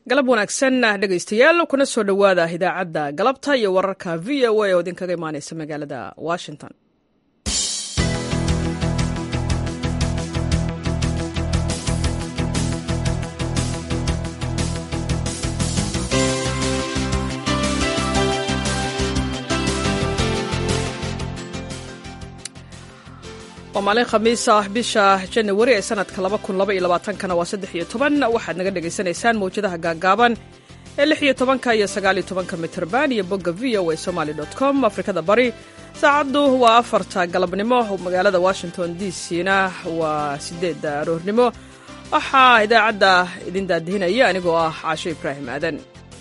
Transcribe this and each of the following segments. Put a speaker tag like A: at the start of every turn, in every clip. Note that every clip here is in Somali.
A: galab wanaagsan dhegaystayaal kuna soo dhowaada idaacadda galabta iyo wararka v o a oo idinkaga imaaneysa magaalada washington waa maalin khamiis ah bisha janawari ee sanadka kana waa saddex iyo toban waxaad naga dhagaysanaysaan mawjadaha gaagaaban ee lix iyo tobanka iyo sagaal iyo tobanka mitrban iyo bogga v o a somaly com afrikada bari saacaddu waa afarta galabnimo magaalada washington d c na waa sideedda aroornimo waxaa idaacadda idin daadihinaya anigoo ah caasho ibraahim aadan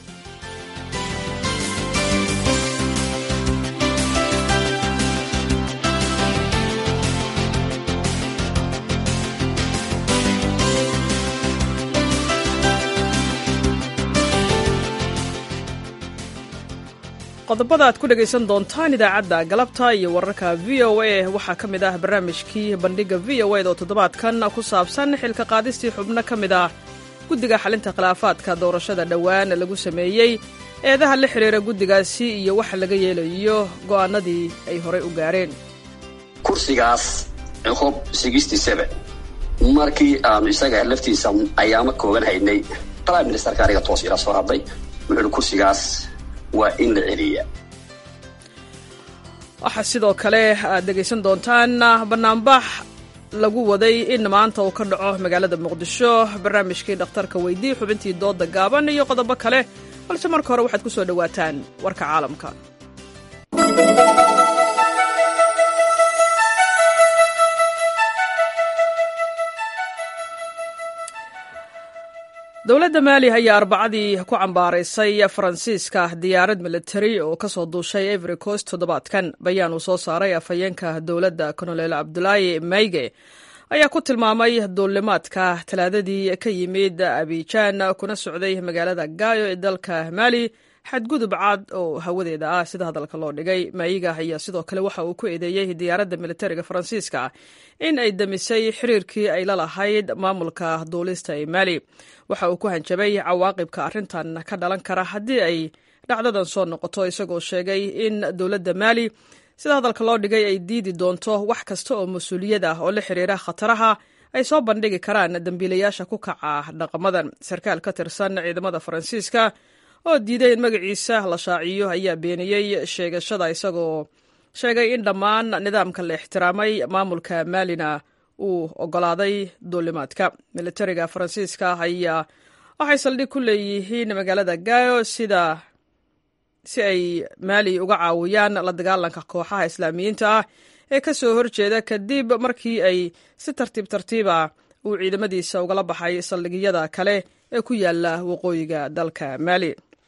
A: qodobada aad ku dhegaysan doontaan idaacadda galabta iyo wararka v o a waxaa ka mid ah barnaamijkii bandhigga v o ed oo toddobaadkan ku saabsan xilka qaadistii xubno ka mid ah guddiga xalinta khilaafaadka doorashada dhowaan lagu sameeyey eedaha la xidhiira guddigaasi iyo waxa laga yeelayo go'aanadii ay horey u gaareen
B: kursigaas hob markii aanu isaga laftiisa ayaama koogan haynay prime ministerka aniga toos ila soo hadlay wuxuuhi kursigaas waa in la celiya
A: waxaa sidoo kale aad dhegaysan doontaan bannaanbax lagu waday in maanta uu ka dhaco magaalada muqdisho barnaamijkii dhakhtarka weydii xubintii dooda gaaban iyo qodobo kale balse marka hore waxaad ku soo dhowaataan warka caalamka dowladda maali ayaa arbacadii ku cambaaraysay faransiiska diyaarad militari oo ka soo duushay every coast toddobaadkan bayaan uu soo saaray afhayeenka dowladda kolonel cabdulaahi mayge ayaa ku tilmaamay duulimaadka talaadadii ka yimid abijaan kuna socday magaalada gaayo ee dalka maali xadgudub cad oo hawadeeda ah sida hadalka loo dhigay maayiga ayaa sidoo kale waxa uu ku eedeeyey diyaaradda militariga faransiiska in ay demisay xiriirkii ay la lahayd maamulka duulista ee maali waxa uu ku hanjabay cawaaqibka arrintan ka dhalan kara haddii ay dhacdadan soo noqoto isagoo sheegay in dowladda maali sida hadalka loo dhigay ay diidi doonto wax kasta oo mas-uuliyad ah oo la xiriira khataraha ay soo bandhigi karaan dembiilayaasha ku kaca dhaqamadan sarkaal ka tirsan ciidamada faransiiska oo diiday in magaciisa la shaaciyo ayaa beeniyey sheegashada isagoo sheegay in dhammaan nidaamka la ixtiraamay maamulka maalina uu ogolaaday duulimaadka militariga faransiiska ayaa waxay saldhig ku leeyihiin magaalada gayo sida si ay maali uga caawiyaan la dagaalanka kooxaha islaamiyiinta ah ee ka soo horjeeda kadib markii ay si tartiib tartiiba uu ciidamadiisa ugala baxay saldhigyada kale ee ku yaala waqooyiga dalka maali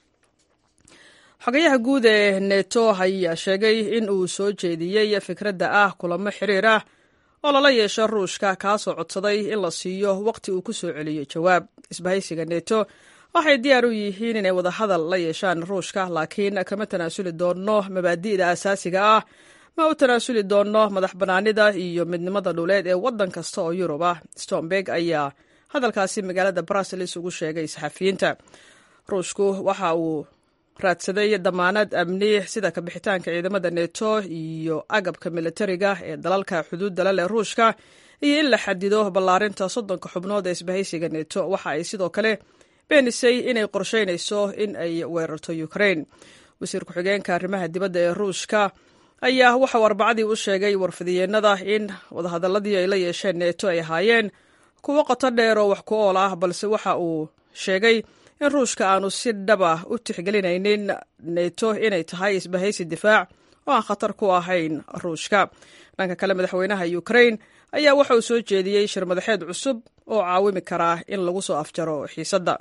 A: xogayaha guud ee neto ayaa sheegay in uu soo jeediyey fikradda ah kulamo xiriir ah oo lala yeesho ruushka kaasoo codsaday in la siiyo waqti uu ku soo celiyo jawaab isbahaysiga neto waxay diyaar u yihiin inay wadahadal la yeeshaan ruushka laakiin kama tanaasuli doonno mabaadi'da asaasiga ah ma u tanaasuli doonno madax bannaanida iyo midnimada dhuleed ee waddan kasta oo yurub ah stomberg ayaa hadalkaasi magaalada bruseles ugu sheegay saxafiyiinta ruushku waxa uu raadsaday damaanad amni sida kabixitaanka ciidamada neto iyo agabka militariga ee dalalka xuduudda la leh ruushka iyo in la xadido ballaarinta soddonka xubnood ee isbahaysiga neto waxa ay sidoo kale beenisay inay qorsheynayso in ay weerarto ukraine wasiir ku-xigeenka arrimaha dibadda ee ruushka ayaa waxauu arbacadii u sheegay warfidiyeenada in wadahadaladii ay la yeesheen neto ay ahaayeen kuwo qoto dheer oo wax ku ool ah balse waxa uu sheegay in ruushka aanu si dhaba u tixgelinaynin neto inay tahay isbahaysi difaac oo aan khatar ku ahayn ruushka dhanka kale madaxweynaha ukraine ayaa waxa uu soo jeediyey shir madaxeed cusub oo caawimi karaa in lagu soo afjaro xiisadda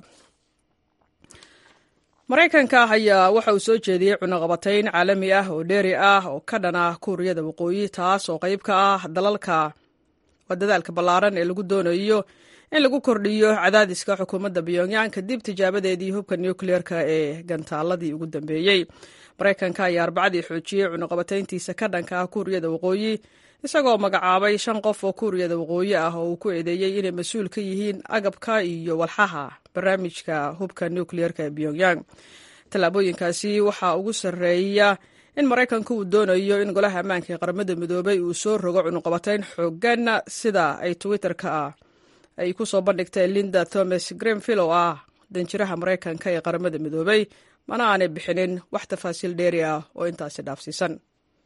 A: maraykanka ayaa waxa uu soo jeediyey cunaqabatayn caalami ah oo dheeri ah oo ka dhana kuuriyada waqooyi taas oo qayb ka ah dalalka waa dadaalka ballaaran ee lagu doonayo in lagu kordhiyo cadaadiska xukuumadda pyongyang kadib tijaabadeedii hubka nukleerka ee gantaaladii ugu dambeeyey maraykanka ayaa arbacadii xoojiyey cunaqabatayntiisa ka dhanka ah kuuriyada waqooyi isagoo magacaabay shan qof oo kuuriyada waqooyi ah oo uu ku eedeeyey inay mas-uul ka yihiin agabka iyo walxaha barnaamijka hubka nukliyeerka ee pyongyang tallaabooyinkaasi waxaa ugu sarreeya in maraykanku uu doonayo in golaha ammaanka ee qaramada midoobay uu soo rogo cunuqabatayn xoogan sida ay twitter-ka ah ay ku soo bandhigtay linda thomas greenvill oo ah danjiraha maraykanka ee qaramada midoobay mana aanay bixinin wax tafaasiil dheeri ah oo intaasi dhaafsiisan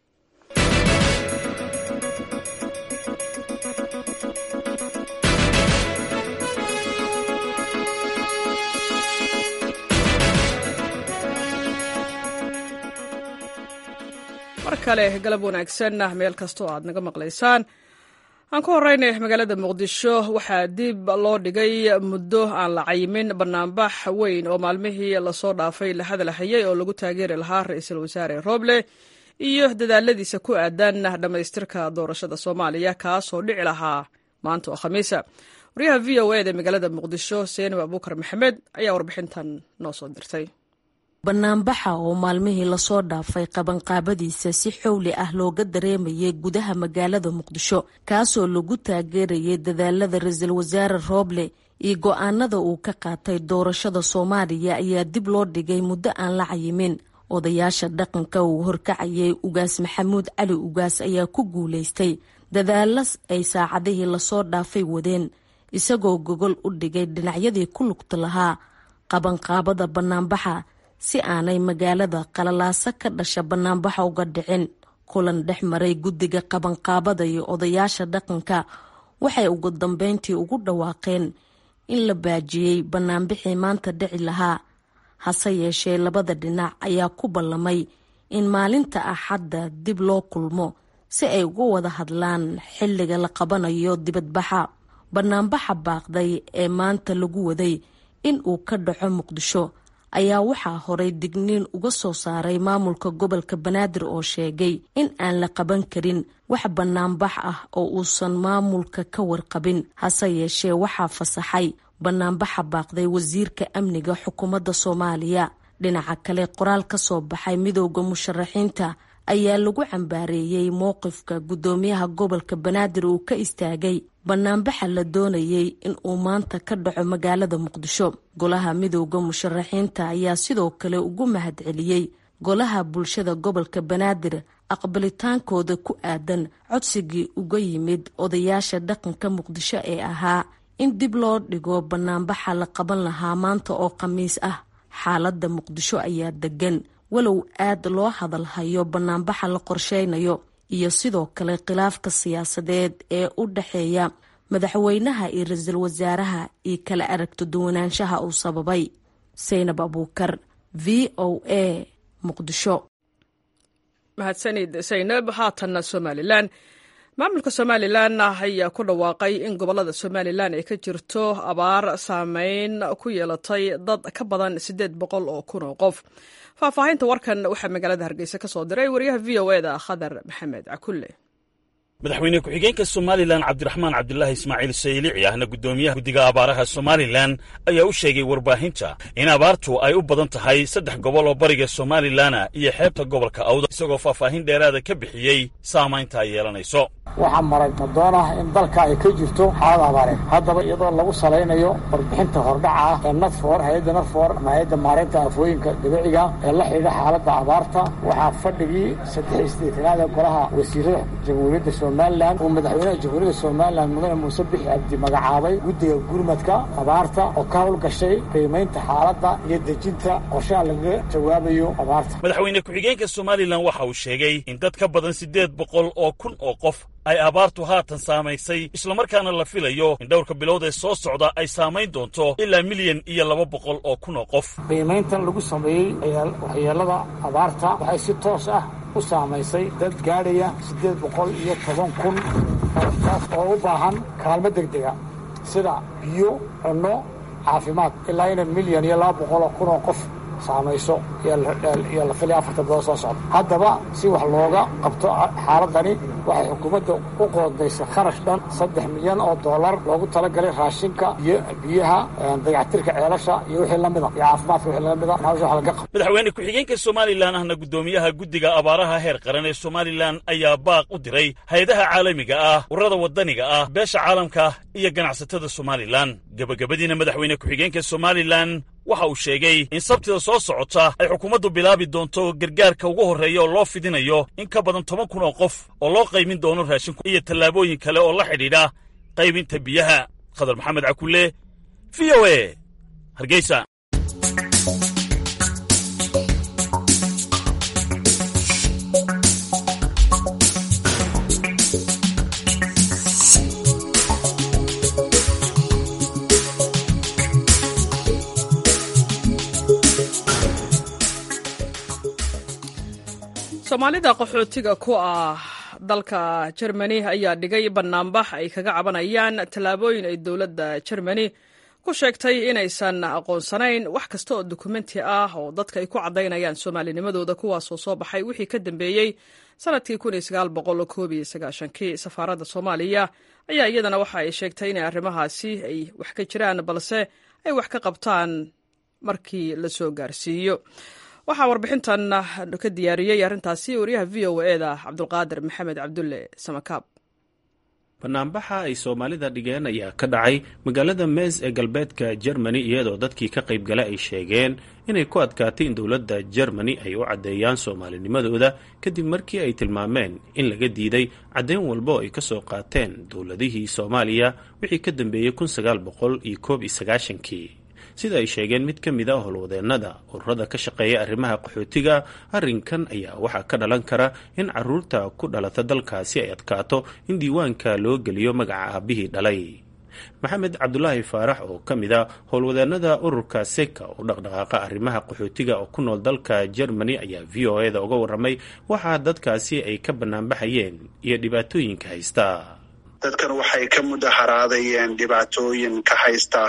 A: mar kale galab wanaagsan meel kastoo aad naga maqlaysaan aan ku horeynay magaalada muqdisho waxaa dib loo dhigay muddo aan la cayimin banaanbax weyn oo maalmihii lasoo dhaafay la hadalhayay oo lagu taageeri lahaa ra-iisul wasaare roble iyo dadaaladiisa ku aadan dhammaystirka doorashada soomaaliya kaasoo dhici lahaa maanta oo khamiisa waryaha v o eda magaalada muqdisho seenab abuukar maxamed ayaa warbixintan noo soo dirtay
C: banaanbaxa oo maalmihii lasoo dhaafay qabanqaabadiisa si xowli ah looga dareemayay gudaha magaalada muqdisho kaasoo lagu taageerayay dadaalada ra-iisul wasaare rooble iyo go-aanada uu ka qaatay doorashada soomaaliya ayaa dib loo dhigay muddo aan la cayimin odayaasha dhaqanka uu horkacayay ugaas maxamuud cali ugaas ayaa ku guulaystay dadaalo ay saacadihii lasoo dhaafay wadeen isagoo gogol u dhigay dhinacyadii ku lugta lahaa qabanqaabada banaanbaxa si aanay magaalada qalalaaso ka dhasha banaanbaxa uga dhicin kulan dhex maray guddiga qabanqaabada iyo odayaasha dhaqanka waxay ugu dambeyntii ugu dhawaaqeen in la baajiyey banaanbixii maanta dhici lahaa hase yeeshee labada dhinac ayaa ku ballamay in maalinta axadda dib loo kulmo si ay uga wada hadlaan xilliga la qabanayo dibadbaxa banaanbaxa baaqday ee maanta lagu waday in uu ka dhaco muqdisho ayaa waxaa horay digniin uga soo saaray maamulka gobolka banaadir oo sheegay in aan la qaban karin wax banaanbax ah oo uusan maamulka ka warqabin hase yeeshee waxaa fasaxay banaanbaxa baaqday wasiirka amniga xukuumadda soomaaliya dhinaca kale qoraal ka soo baxay midooda musharaxiinta ayaa lagu cambaareeyey mowqifka guddoomiyaha gobolka banaadir uu ka istaagay banaanbaxa la doonayay in uu maanta ka dhaco magaalada muqdisho golaha midooda musharaxiinta ayaa sidoo kale ugu mahadceliyey golaha bulshada gobolka banaadir aqbalitaankooda ku aadan codsigii uga yimid odayaasha dhaqanka muqdisho ee ahaa in dib loo dhigo banaanbaxa la qaban lahaa maanta oo khamiis ah xaaladda muqdisho ayaa degan walow aad loo hadalhayo banaanbaxa la qorsheynayo iyo sidoo kale khilaafka siyaasadeed ee u dhexeeya madaxweynaha iyo ra-iisul wasaaraha iyo kala aragto duwanaanshaha uu sababay saynab abuukar v o a muqdisho
A: mahadsanid saynab haatanna somalilan maamulka somalilan ayaa ku dhawaaqay in gobolada somalilan ay ka jirto abaar saameyn ku yeelatay dad ka badan siddeed boqol oo kun oo qof faahfaahinta warkan waxaa magaalada hargeysa ka soo diray wariyaha v o eda khadar maxamed cakulle
D: madaxweyne ku-xigeenka somalilan cabdiraxmaan cabdulaahi ismaaciil saylici ahna guddoomiyaha guddiga abaaraha somalilan ayaa u sheegay warbaahinta in abaartu ay u badan tahay saddex gobol oo bariga somalilana iyo xeebta gobolka awda isagoo faahfaahin dheeraada ka bixiyey saamaynta ay yeelanayso
E: waxaa maray madoonah in dalka ay ka jirto xaalad abaareed haddaba iyadoo lagu salaynayo warbixinta hordhaca ah ee nadfor hay-adda nadfor ama hay-adda maareynta afooyinka dabiiciga ee la xidhiidha xaaladda abaarta waxaa fadhigii saddex sideetanaad ee golaha wasiirada jamhuuriyadda somalilan uu madaxweynaha jamhuuriyadda somalilan mudane muuse bixi cabdi magacaabay guddiga gurmadka abaarta oo ka howlgashay qiimaynta xaaladda iyo dejinta qorshaha lagaga jawaabayo abaarta
D: madaxweyne ku-xigeenka somalilan waxa uu sheegay in dad ka badan siddeed boqol oo kun oo qof ay abaartu haatan saamaysay islamarkaana la filayo in dhowrka bilood ee soo socda ay saamayn doonto ilaa milyan iyo laba boqol oo kun oo qof
E: qiimayntan lagu sameeyey waxyeelada abaarta waxay si toos ah u saamaysay dad gaadhaya siddeed boqol iyo toban kun taas oo u baahan kaalmo degdega sida biyo cunno caafimaad ilaa ina milyan iyo laba boqol oo kun oo qof saamayso iyo la filaya afarta bilood soo socda haddaba si wax looga qabto xaaladani waxay xukuumadda u qoondaysay kharash dhan saddex milyan oo dollar loogu talagalay raashinka iyo biyaha dayactirka ceelasha iyo wixii lamida iyo caafimaadka wixii lamida hawsha wax laga qabto
D: madaxweyne ku-xigeenka somalilan ahna guddoomiyaha guddiga abaaraha heer qaran ee somalilan ayaa baaq u diray hay-adaha caalamiga ah ururada waddaniga ah beesha caalamka iyo ganacsatada somalilan gebagabadiina madaxweyne ku-xigeenka somalilan waxa uu sheegay in sabtida soo socota ay xukuumaddu bilaabi doonto gargaarka ugu horreeya oo loo fidinayo in ka badan toban kun oo qof oo loo qaymin doono raashinku iyo tallaabooyin kale oo la xidhiidha qaybinta biyaha khadar maxamed cakulle v o e hargeysa
A: soomaalida qaxootiga ku ah dalka jermani ayaa dhigay bannaanbax ay kaga cabanayaan tallaabooyin ay dowladda jermani ku sheegtay inaysan aqoonsanayn wax kasta oo dukumenti ah oo dadka ay ku caddaynayaan soomaalinimadooda kuwaasoo soo baxay wixii ka dambeeyey sanadkii kii safaaradda soomaaliya ayaa iyadana waxa ay sheegtay inay arrimahaasi ay wax ka jiraan balse ay wax ka qabtaan markii la soo gaarsiiyo waxaa warbixintan ka diyaariyey arrintaasi wariyaha v o eda cabdulqaadir maxamed cabdulle samakaab
F: banaanbaxa ay soomaalida dhigeen ayaa ka dhacay magaalada mees ee galbeedka jermani iyadoo dadkii ka qaybgala ay sheegeen inay ku adkaatay in dowladda jermani ay u caddeeyaan soomaalinimadooda kadib markii ay tilmaameen in laga diiday caddeyn walba oo ay ka soo qaateen dowladihii soomaaliya wixii ka dambeeyey kii sida ay sheegeen mid ka mid a howlwadeennada ururada ka shaqeeya arrimaha qaxootiga arrinkan ayaa waxaa ka dhalan kara in caruurta ku dhalata dalkaasi ay adkaato in diiwaanka loo geliyo magaca aabihii dhalay maxamed cabdulaahi faarax oo ka mid a howlwadeennada ururka seka oo dhaqdhaqaaqa arrimaha qaxootiga oo ku nool dalka jermani ayaa v o eda uga warramay waxaa dadkaasi ay ka banaanbaxayeen iyo dhibaatooyinka haysta
G: dadkan waxay ka mudaharaadayeen dhibaatooyin ka haysta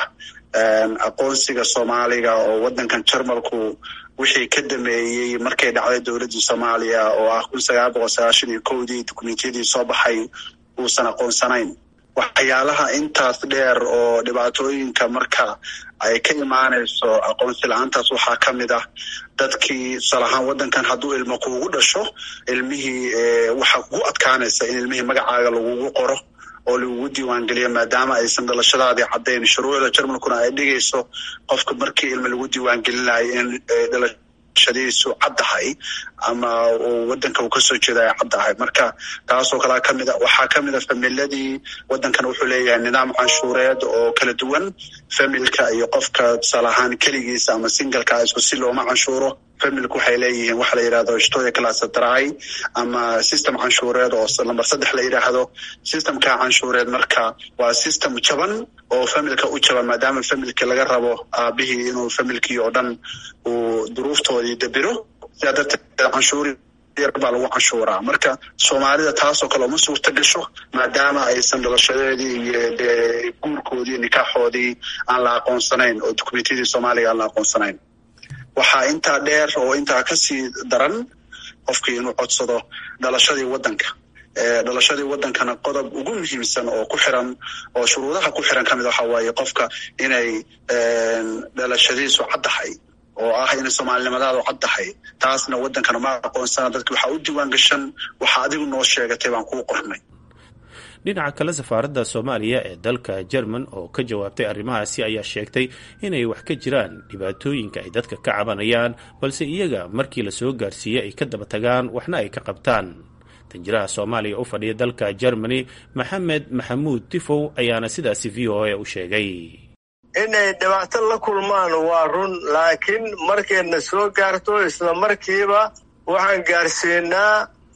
G: aqoonsiga soomaaliga oo waddankan jarmalku wixii ka dameeyey markay dhacday dowladdii soomaaliya oo ah kun sagaal boqol sagaashan iyo kowdii dukumentiyadii soo baxay uusan aqoonsanayn waxyaalaha intaas dheer oo dhibaatooyinka marka ay ka imaanayso aqoonsi la-aantaas waxaa ka mid ah dadkii tusaale ahaan waddankan hadduu ilmo kuugu dhasho ilmihii waxaa kugu adkaanaysa in ilmihii magacaaga lagugu qoro oo lagugu diiwaangeliyo maadaama aysan dhalashadaadii caddayn shuruucda jarmalkuna ay dhigayso qofka markii ilmo lagu diiwaangelinayo in dhalashadiisu caddahay ama waddanka uu kasoo jeeda ay caddahay marka taasoo kalea kamid a waxaa kamid a familadii waddankan wuxuu leeyahay nidaam canshuureed oo kala duwan familka iyo qofka tusaale ahaan keligiisa ama singalka isku si looma canshuuro familku waxay leeyihiin waxa la yidhahdo shtoya classadry ama system canshuureed oo lamber saddex la yidhaahdo systemka canshuureed marka waa system jaban oo familka u jaban maadaama familki laga rabo aabihii inuu familkii oo dhan uu duruuftoodii dabiro sidaa darteed canshuuri baa lagu canshuuraa marka soomaalida taasoo kale uma suurta gasho maadaama aysan dhalashadeedii iyo dee guurkoodii nikaaxoodii aan la aqoonsanayn oo dukumentiyadii soomaaliga aan la aqoonsanayn waxaa intaa dheer oo intaa kasii daran qofkii inuu codsado dhalashadii waddanka dhalashadii waddankana qodob ugu muhiimsan oo ku xiran oo shuruudaha ku xiran kamid waxa waaye qofka inay dhalashadiisu caddahay oo ah inay soomaalinimadaadu caddahay taasna waddankana ma aqoonsana dadki waxaa u diiwaan gashan waxaa adigu noo sheegatay baan kuu qornay
F: dhinaca kale safaaradda soomaaliya ee dalka jerman oo ka jawaabtay arrimahaasi ayaa sheegtay inay wax ka jiraan dhibaatooyinka ay dadka ka cabanayaan balse iyaga markii la soo gaarsiiyey ay ka daba tagaan waxna ay ka qabtaan danjiraha soomaaliya u fadhiya dalka jermani maxamed maxamuud tifow ayaana sidaasi v o a u sheegay
H: inay dhibaato la kulmaan waa run laakiin markayna soo gaarto isla markiiba waxaan gaarsiinaa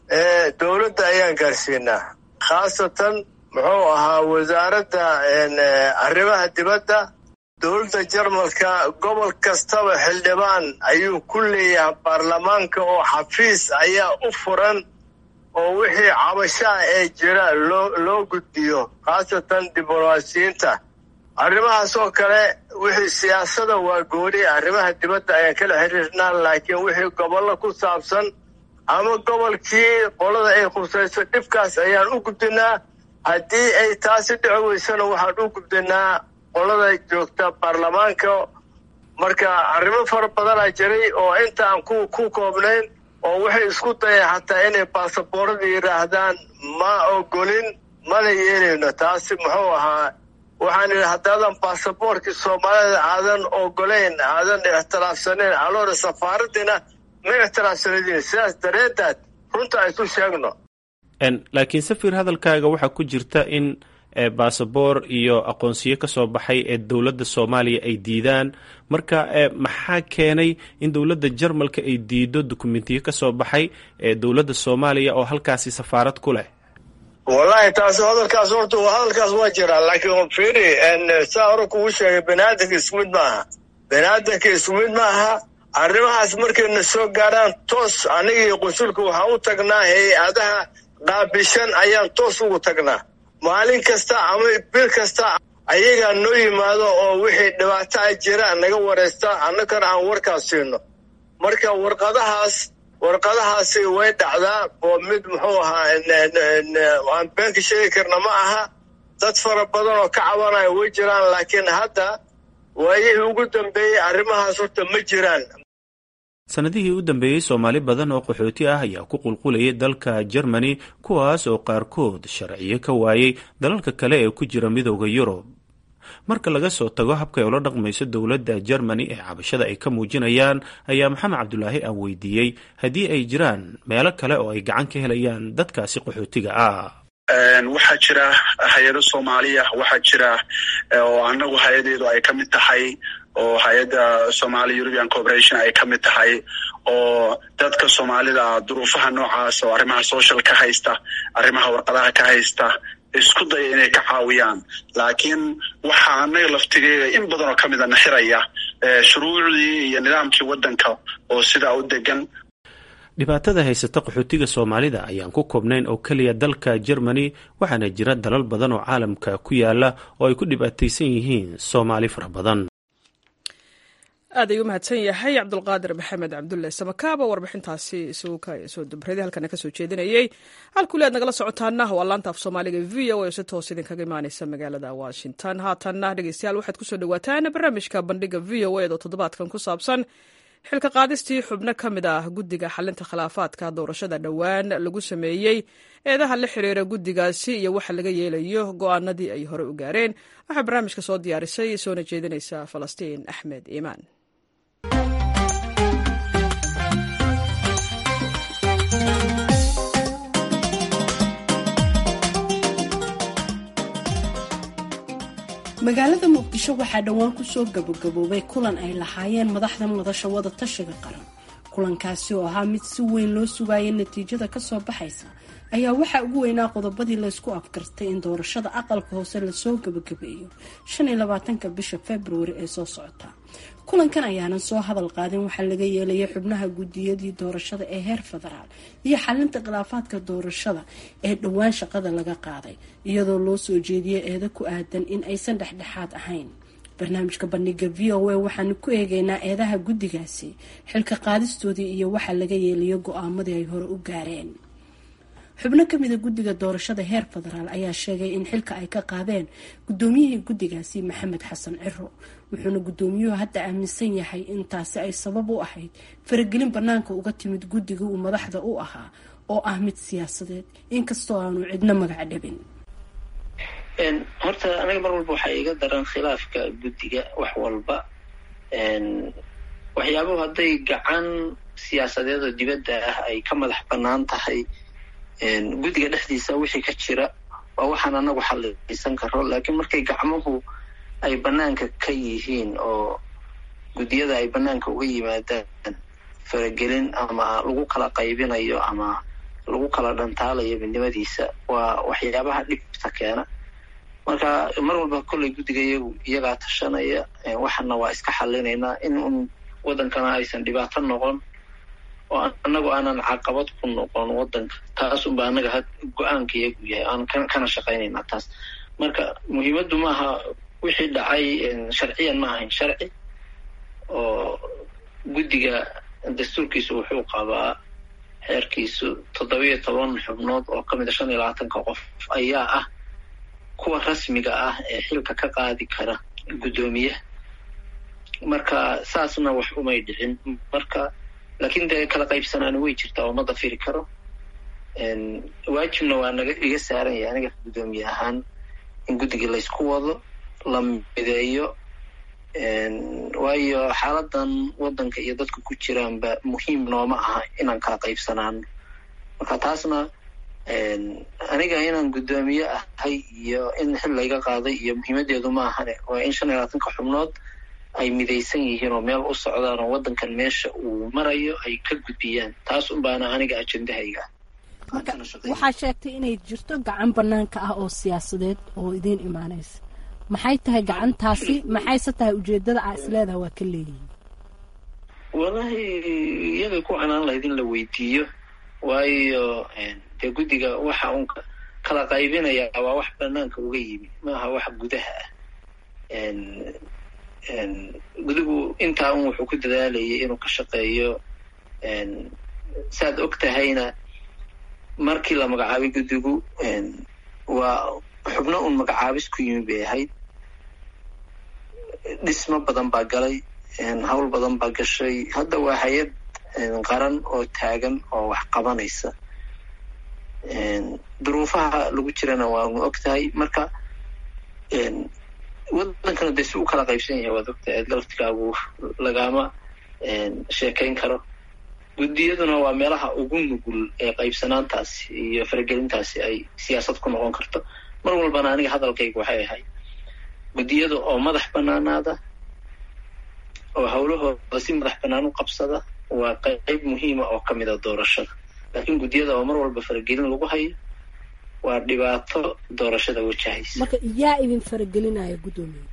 H: dowladda ayaan gaarsiinaa khaasatan muxuu ahaa wasaaradda arrimaha dibadda dowladda jarmalka gobol kastaba xildhibaan ayuu ku leeyahay baarlamaanka oo xafiis ayaa u furan oo wixii cabashaa ee jira loo loo gudbiyo khaasatan diblomaasiyiinta arrimahaas oo kale wixii siyaasada waa gooni arrimaha dibadda ayaan kala xiriirnaa laakiin wixii gobollo ku saabsan ama gobolkii qolada ay khusayso dhibkaas ayaan u gudbinaa haddii ay taasi dhici weysana waxaan u gudbinaa qolada joogta baarlamaanka marka arrimo fara badanaa jiray oo inta aan ku ku koobnayn oo waxay isku dayeen xataa inay baasaboorada yidhaahdaan ma ogolin mana yeelayno taasi muxuu ahaa waxaan idhi haddaadan baasaboorkii soomaalida aadan ogolayn aadan ixtiraafsanayn aloora safaaradiina ma ixtiraafsanadiin sidaas dareedaad runta aysu sheegno
F: laakiin safir hadalkaaga waxaa ku jirta in baasaboor iyo aqoonsiyo ka soo baxay ee dowladda soomaaliya ay diidaan marka maxaa keenay in dowladda jarmalka ay diido dukumentiyo ka soo baxay ee dowladda soomaaliya oo halkaasi safaarad ku leh
H: wallahi taas hadalkaas horta hadalkaas waa jiraa laakiin firi saa hore kugu sheegay baniaadanka isku mid maaha baniaadanka isku mid maaha arrimahaas markayna soo gaaraan toos anigii qunsulka waxaan u tagnaa hay-adaha qaabishan ayaan toos ugu tagnaa maalin kasta ama bil kasta ayagaa noo yimaado oo wixii dhibaato a jira naga waraysta annagana aan warkaas siino marka warqadahaas warqadahaasi way dhacdaa oo mid muxuu ahaa aan beenka sheegi karna ma aha dad fara badan oo ka cabanaya way jiraan laakiin hadda waayihii ugu dambeeyey arrimahaas horta ma jiraan
F: sanadihii u dambeeyey soomaali badan oo qaxooti ah ayaa ku qulqulayay dalka jermani kuwaas oo qaarkood sharciyo ka waayey dalalka kale ee ku jira midooda yurub marka laga soo tago habkay ula dhaqmayso dowladda jermani ee cabashada ay ka muujinayaan ayaa maxamed cabdulaahi aan weydiiyey haddii ay jiraan meelo kale oo ay gacan ka helayaan dadkaasi qaxootiga ah
G: waxaa jira hay-ado soomaaliya waxaa jira oo anagu hay-adeedu ay ka mid tahay oo hay-adda somalia european corporation ay ka mid tahay oo dadka soomaalida duruufaha noocaas oo arrimaha social ka haysta arrimaha warqadaha ka haysta isku daya inay ka caawiyaan laakiin waxaa anaga laftigeeda in badan oo ka mida naxiraya shuruucdii iyo nidaamkii waddanka oo sidaa u degan
F: dhibaatada haysata qaxootiga soomaalida ayaan ku koobnayn oo keliya dalka jermani waxaana jira dalal badan oo caalamka ku yaala oo ay ku dhibaataysan yihiin soomaali fara badan
A: aad ayuu umahadsan yahay cabdulqaadir maxamed cabdulle samakaaba warbixintaasi isugu ka soo dubraday halkana kasoo jeedinayey halkuli aad nagala socotaana waa laanta af soomaaliga v o a si toos idinkaga imaaneysa magaalada washington haatanna dhegeystayaal waxaad kusoo dhawaataan barnaamijka bandhiga v o ed oo toddobaadkan ku saabsan xilka qaadistii xubno ka mid ah guddiga xalinta khilaafaadka doorashada dhowaan lagu sameeyey eedaha la xiriira guddigaasi iyo waxa laga yeelayo go'aanadii ay hore u gaareen waxaa barnaamijka soo diyaarisay soona jeedinaysa falastiin axmed iimaan
I: magaalada muqdisho waxaa dhowaan kusoo gabagaboobay kulan ay lahaayeen madaxda madasha wada tashiga qaran kulankaasi oo ahaa mid si weyn loo sugaayay natiijada kasoo baxaysa ayaa waxaa ugu weynaa qodobadii laysku afgartay in doorashada aqalka hoose lasoo gabagabeeyo shan iyo labaatanka bisha februari ee soo socota kulankan ayaanan soo hadal qaadin waxaa laga yeelayay xubnaha gudiyadii doorashada ee heer federaal iyo xalinta khilaafaadka doorashada ee dhowaan shaqada laga qaaday iyadoo loo soo jeediyay eedo ku aadan in aysan dhexdhexaad ahayn barnaamijka bandhiga v o a waxaanu ku eegeynaa eedaha guddigaasi xilka qaadistoodii iyo waxa laga yeelayo go-aamadii ay hore u gaareen xubno kamida guddiga doorashada heer federaal ayaa sheegay in xilka ay ka qaadeen gudoomiyihii guddigaasi maxamed xasan ciro wuxuuna gudoomiyuhu hadda aaminsan yahay in taasi ay sabab u ahayd faragelin banaanka uga timid guddiga uu madaxda u ahaa oo ah mid siyaasadeed inkastoo aanu cidno magac dhabin
J: horta aniga mar walba waxaa iga daran khilaafka guddiga wax walba waxyaabuhu hadday gacan siyaasadeed oo dibadda ah ay ka madax banaan tahay guddiga dhexdiisa wixii ka jira waa waxaan anagu xallisan karo laakiin markay gacmuhu ay banaanka ka yihiin oo guddiyada ay banaanka uga yimaadaan faragelin ama lagu kala qaybinayo ama lagu kala dhantaalayo midnimadiisa waa waxyaabaha dhibta keena marka mar walba kolley guddiga iyagu iyagaa tashanaya waxana waa iska xallinaynaa in un waddankana aysan dhibaato noqon oo anagu aanan caqabad ku noqon waddanka taas unba anaga go-aanka iyagu yahay aan kana shaqaynaynaa taas marka muhiimaddu maaha wixii dhacay sharciyan ma ahayn sharci oo guddiga dastuurkiisu wuxuu qabaa xeerkiisu toddobiyo toban xubnood oo ka mid a shan iyo labaatanka qof ayaa ah kuwa rasmiga ah ee xilka ka qaadi kara guddoomiyaha marka saasna wax umay dhicin marka laakiin dee kala qaybsanaana way jirtaa oo ma dafiri karo waajibna waa naga iga saaran yahay aniga guddoomiye ahaan in guddigii laysku wado la mideeyo waayo xaaladan waddanka iyo dadka ku jiraanba muhiim nooma aha inaan kala qaybsanaano marka taasna aniga inaan guddoomiye ahay iyo in xil layga qaaday iyo muhiimadeedu ma ahane waa in shan iyo labaatanka xubnood ay midaysan yihiin oo meel u socdaan oo waddankan meesha uu marayo ay ka gudbiyaan taas unbaana aniga ajendahayga
I: marka waxaa sheegtay inay jirto gacan banaanka ah oo siyaasadeed oo idiin imaanaysa maxay tahay gacantaasi maxayse tahay ujeedada aa isleedaha waa ka leeyihin
J: wallahi iyagay ku canaan lahayd in la weydiiyo waayo dee guddiga waxa uun kala qaybinaya waa wax banaanka uga yimi maaha wax gudaha ah gudigu intaa un wuxuu ku dadaalayay inuu ka shaqeeyo saad og tahayna markii la magacaabay guddigu waa xubno un magacaabis ku yimi bay ahayd dhismo badan baa galay hawl badan baa gashay hadda waa hay-ad qaran oo taagan oo wax qabanaysa duruufaha lagu jirana waanu og tahay marka waddankana dee si u kala qaybsan yahay waad ogtahay galaftigaagu lagama sheekayn karo guddiyaduna waa meelaha ugu nugul ee qaybsanaantaasi iyo faragelintaasi ay siyaasad ku noqon karto mar walbana aniga hadalkayga waxay ahayd guddiyada oo madax banaanaada oo hawlahooda si madax banaan u qabsada waa qayb muhiima oo ka mida doorashada laakiin guddiyada oo mar walba faragelin lagu hayo waa dhibaato doorashada wajahaysa
I: marka yaa idin faragelinaya guddoomiye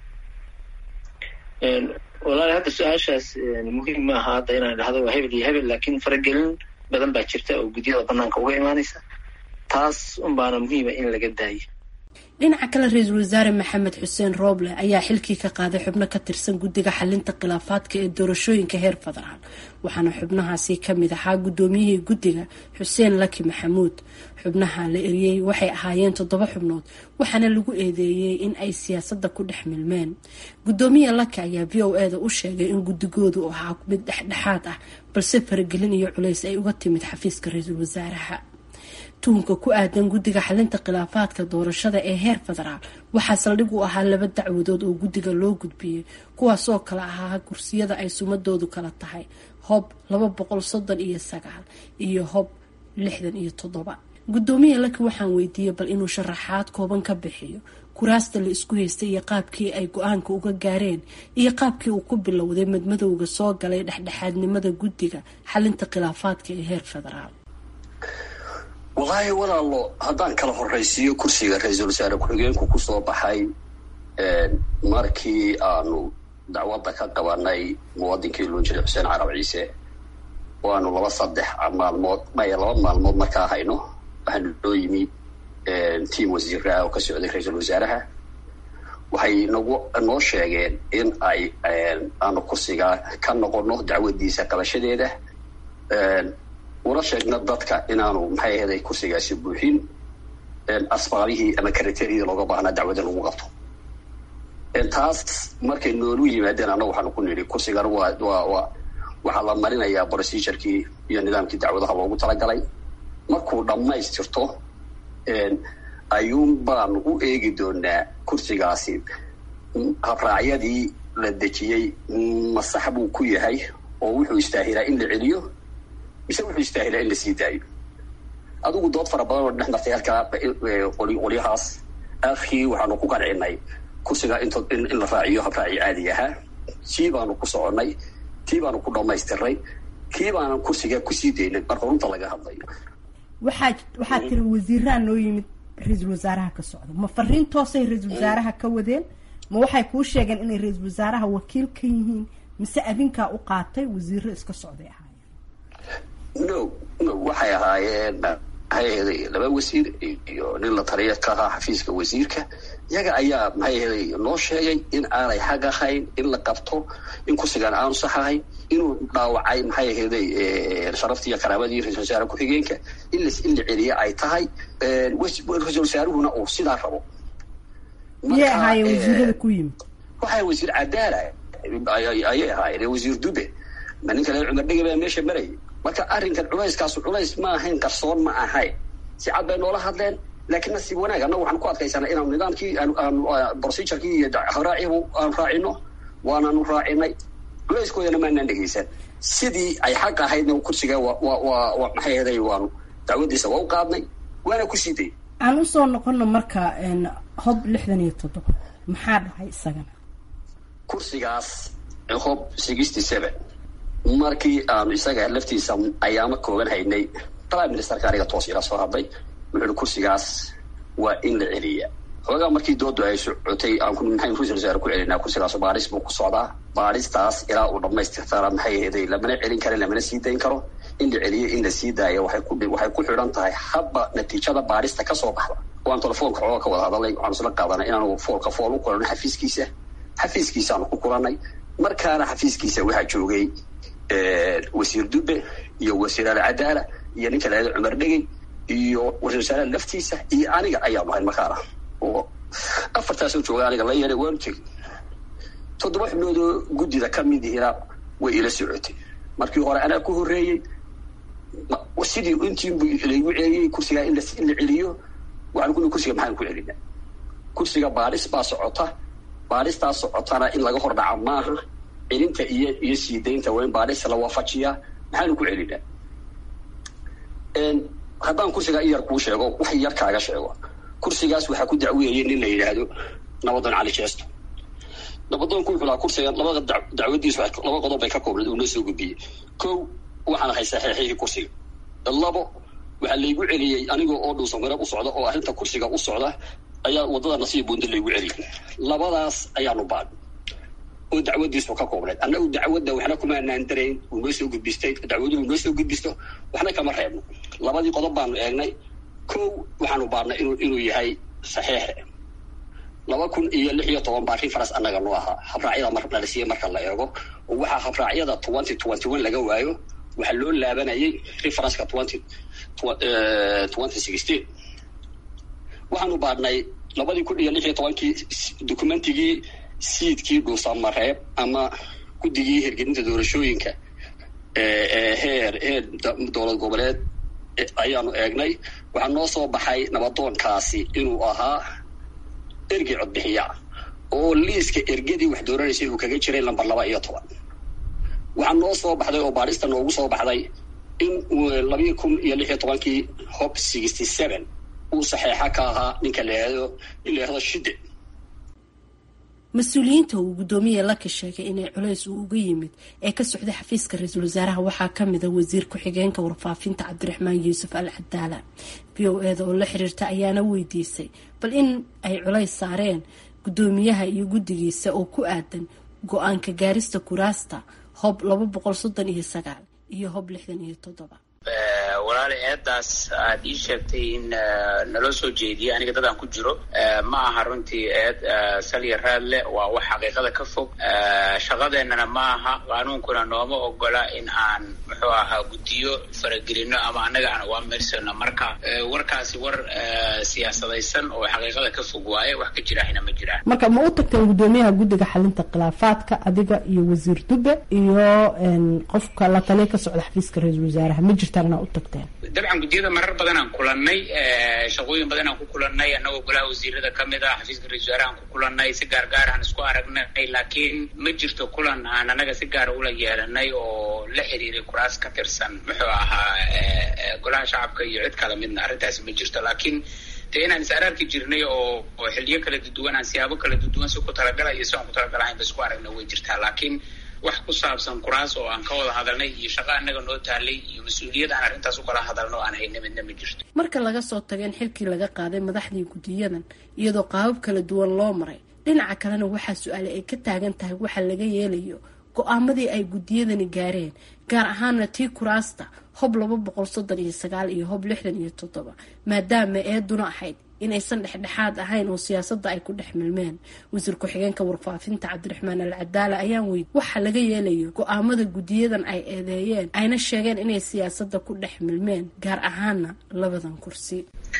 J: walahi hadda su-aashaas muhiim ma aha hadda inaan idhahdo waa hebel iyo hebel laakiin faragelin badan baa jirta oo guddiyada banaanka uga imaanaysa taas unbaana muhiima in laga daayo
I: dhinaca kale ra-iisul wasaare maxamed xuseen rooble ayaa xilkii ka qaaday xubno ka tirsan guddiga xalinta khilaafaadka ee doorashooyinka heer federaal waxaana xubnahaasi kamid ahaa guddoomiyihii guddiga xuseen laki maxamuud xubnaha la eriyey waxay ahaayeen toddoba xubnood waxaana lagu eedeeyey in ay siyaasadda ku dhex milmeen guddoomiye laki ayaa v o eda u sheegay in guddigoodu ahaa mid dhexdhexaad ah balse faragelin iyo culays ay uga timid xafiiska ra-iisul wasaaraha tuhunka ku aadan guddiga xalinta khilaafaadka doorashada ee heer federaal waxaa saldhig u ahaa laba dacwadood oo guddiga loo gudbiyey kuwaasoo kale ahaa kursiyada ay sumadoodu kala tahay hob laba boqol soddon iyo sagaal iyo hob lixdan iyo toddoba guddoomiye laki waxaan weydiiyey bal inuu sharaxaad kooban ka bixiyo kuraasta la isku haystay iyo qaabkii ay go-aanka uga gaareen iyo qaabkii uu ku bilowday madmadowga soo galay dhexdhexaadnimada guddiga xalinta khilaafaadka ee heer federaal
B: wallaahi walaalo haddaan kala horraysiiyo kursiga ra-iisul wasaare ku-xigeenku kusoo baxay markii aanu dacwadda ka qabanay muwadinkii loo jiray xuseen carab ciise oo aanu laba saddex maalmood maya laba maalmood markaa hayno waxaanu noo yimi tiam wasiiraa oo ka socday ra-iisul wasaaraha waxay nagu noo sheegeen in ay aanu kursiga ka noqono dacwadiisa qabashadeeda una sheegna dadka inaanu maxay aheeday kursigaasi buuxin asbaabihii ama karateryadii looga baahnaa dacwada lagu qabto taas markay noolu yimaadeen annaga waxaanu ku nidhi kursigan waa waa waa waxaa la marinayaa procedurkii iyo nidaamkii dacwadaha loogu talagalay markuu dhammaystirto ayuun baanu u eegi doonaa kursigaasi habraacyadii la dejiyey masax buu ku yahay oo wuxuu istaahilaa in la celiyo mise wuxuu istaahilaa in la sii daayo adigu dood fara badan oo dhex martay halkaa qolyahaas akhii waxaanu ku qancinay kursigaa int in la raaciyo habraaci caadi ahaa sii baanu ku soconnay tii baanu ku dhammaystiray kii baanan kursigaa kusii daynay marka runta laga hadlayo
I: waxaa waxaa tiri wasiiraa noo yimid ra-iisul wasaaraha ka socda ma fariin toosay ra-iisul wasaaraha ka wadeen ma waxay kuu sheegeen inay ra-iisul wasaaraha wakiil ka yihiin mise adinkaa u qaatay wasiiro iska socday ahaayeen
B: no no waxay ahaayeen maxay aheeday laba wasiir iyo nin la taliya ka ahaa xafiiska wasiirka iyaga ayaa maxay aheeday noo sheegay in aanay xaq ahayn in la qabto in kursigan aanu sax ahayn inuu dhaawacay maxay aheeday sharaftii iyo karaamadii ra-isul wasaare ku-xigeenka in la in la celiye ay tahay ra-isul wasaaruhuna uu sidaa rabo
I: miyay ahaayeen wasiirada ku yimid
B: waxaa wasiir cadaala ayay ahaayeen wasiir dube ma nin kale cumar dhege baa meesha marayay marka arrinkan culayskaasu culays ma ahayn qarsoon ma ahayn si cad bay noola hadleen laakiin nasiib wanaag annagu waxaan ku adkaysanaa inaanu nidaamkii procedurkii iyo habraacihu aan raacino waanaanu raacinay culayskoodana maanaan dhegeysan sidii ay xaq ahaydna kursiga wa maxay ahaday waanu dacwadiisa waa u qaadnay waana ku sii day
I: aan usoo noqono marka hob lixdan iyo toddoba maxaa dhahay isagana
B: kursigaas hob sixty seven markii aanu isaga laftiisa ayaama kooban haynay prime ministerka aniga toos ila soo hadlay wuxuu ihi kursigaas waa in la celiya xoogaa markii doodu ay socotay aan maxayn ra-isul wasaare ku celinaa kursigaas baaris buu ku socdaa baaristaas ilaa uu dhamaystirtana maxay aheeday lamana celin karo lamana sii dayn karo in la celiyo in la sii daayo waxay ku waxay ku xidhan tahay habba natiijada baarista kasoo baxda waan telefoonka xooga ka wada hadalay waxaanu isla qaadanay inaanu foolka fool u kulano xafiiskiisa xafiiskiisaanu ku kulannay markaana xafiiskiisa waxaa joogay wasiir dube iyo wasiir alcadaala iyo ninka laada cumar dhegey iyo ra-isul wasaaraha laftiisa iyo aniga ayaanu ahayn markaana oo afartaasoo jooga aniga la yeehay waanu tegey toddoba xubnoodoo guddida ka mid ihina way ila socotay markii hore anaa ku horreeyey sidii intiinbu laygu celiyey kursigaa in la celiyo waxaan ku kursiga maxaan ku celina kursiga baadhis baa socota baadhistaas socotana in laga hor dhaca maaha celinta iyo iyo sii daynta waa in baadhis la waafajiyaa maxaanu ku celinaa haddaan kursigaa in yar kuu sheego wax yar kaaga sheego kursigaas waxaa ku dacweeyay nin la yidhaahdo nabadoon cali jeesto nabadoonku wuxuu lahaa kursiga labada dacwadiisu laba qodob bay ka koobnayd uu noo soo gudbiyey kow waxaan ahay saxiixihii kursiga labo waxaa laygu celiyey anigoo oo dhuusan garab u socda oo arrinta kursiga u socda ayaa waddada nasiib buundi laygu celiyey labadaas ayaanu baad oo dacwadiisu ka koobnayd annagu dacwadda waxna kumaanaan darayn uu noo soo gudbistay dacwaduhu noo soo gudbisto waxna kama reebno labadii qodob baanu eegnay kow waxaanu baadnay inuu inuu yahay saxiixe laba kun iyo lix iyo toban baa reference annaga noo ahaa habraacyada mar nala siiyey marka la eego oo waxaa habraacyada twenty twenty one laga waayo waxaa loo laabanayay referenceka twenty twenty sixteen waxaanu baadhnay labadii kun iyo lix iyo tobankii documentigii siidkii dhuusamareeb ama guddigii hirgelinta doorashooyinka heer heer dowlad goboleed ayaanu eegnay waxaa noo soo baxay nabadoonkaasi inuu ahaa ergey codbixiya oo liiska ergadii wax dooranaysay uu kaga jiray lamber laba iyo toban waxaa noo soo baxday oo baadhista noogu soo baxday in labii kun iyo lix iyo tobankii hob sixty seven uu saxeexa ka ahaa ninka laado in la yahdo shide
I: mas-uuliyiinta uu guddoomiye laka sheegay inay culays uu uga yimid ee ka socday xafiiska ra-iisul wasaaraha waxaa kamida wasiir ku-xigeenka warfaafinta cabdiraxmaan yuusuf al cadaala v o eda oo la xiriirta ayaana weydiisay bal in ay culays saareen guddoomiyaha iyo guddigiisa oo ku aadan go-aanka gaarista kuraasta hob laba boqol soddon iyo sagaal iyo hob lixdan iyo toddoba
K: walaali eedaas aad ii sheegtay in naloo soo jeediyay aniga dadaan ku jiro ma aha runtii eed salya raad leh waa wax xaqiiqada ka fog shaqadeennana ma aha qaanuunkuna nooma ogola in aan muxuu ahaa guddiyo faragelino ama annaga aan uga meersano marka warkaasi war siyaasadaysan oo xaqiiqada ka fog waaye wax ka jiraahina ma jiraan
I: marka ma u tagteen guddoomiyaha guddiga xalinta khilaafaadka adiga iyo wasiir dube iyo qofka la taliya ka socda xafiiska ra-iisul wasaaraha ma jirtaan inaa u tagteen
K: dabcan guddiyada marar badanaan kulannay shaqooyin badanaan ku kulannay annagoo golaha wasiirada ka mid ah xafiiska ra-isul wasaarahaan ku kulannay si gaar gaar aan isku aragnay laakiin ma jirto kulan aan annaga si gaara ula yeelanay oo la xiriiray kuraas ka tirsan muxuu ahaa golaha shacabka iyo cid kala midna arrintaasi ma jirto laakiin dee inaan is araarki jirnay oo oo xiliyo kala duduwan aan siyaabo kala duduwan si ku talagala iyo si aan ku talagalahayn ba isku aragna way jirtaa laakiin wax ku saabsan kuraas oo aan ka wada hadalnay iyo shaqo annaga noo taalay iyo mas-uuliyad aan arrintaas u kala hadalno aan hayna midna ma jirto
I: marka laga soo tago in xilkii laga qaaday madaxdii guddiyadan iyadoo qaabab kala duwan loo maray dhinaca kalena waxaa su-aale ay ka taagan tahay waxa laga yeelayo go-aamadii ay guddiyadani gaareen gaar ahaana tii kuraasta hob laba boqol soddon iyo sagaal iyo hob lixdan iyo toddoba maadaama eeduna ahayd inaysan dhexdhexaad ahayn oo siyaasadda ay ku dhex milmeen wasiir ku-xigeenka warfaafinta cabdiraxmaan al cadaala ayaan weydi waxa laga yeelayo go-aamada guddiyadan ay eedeeyeen ayna sheegeen inay siyaasadda ku dhex milmeen gaar ahaana labadan kursi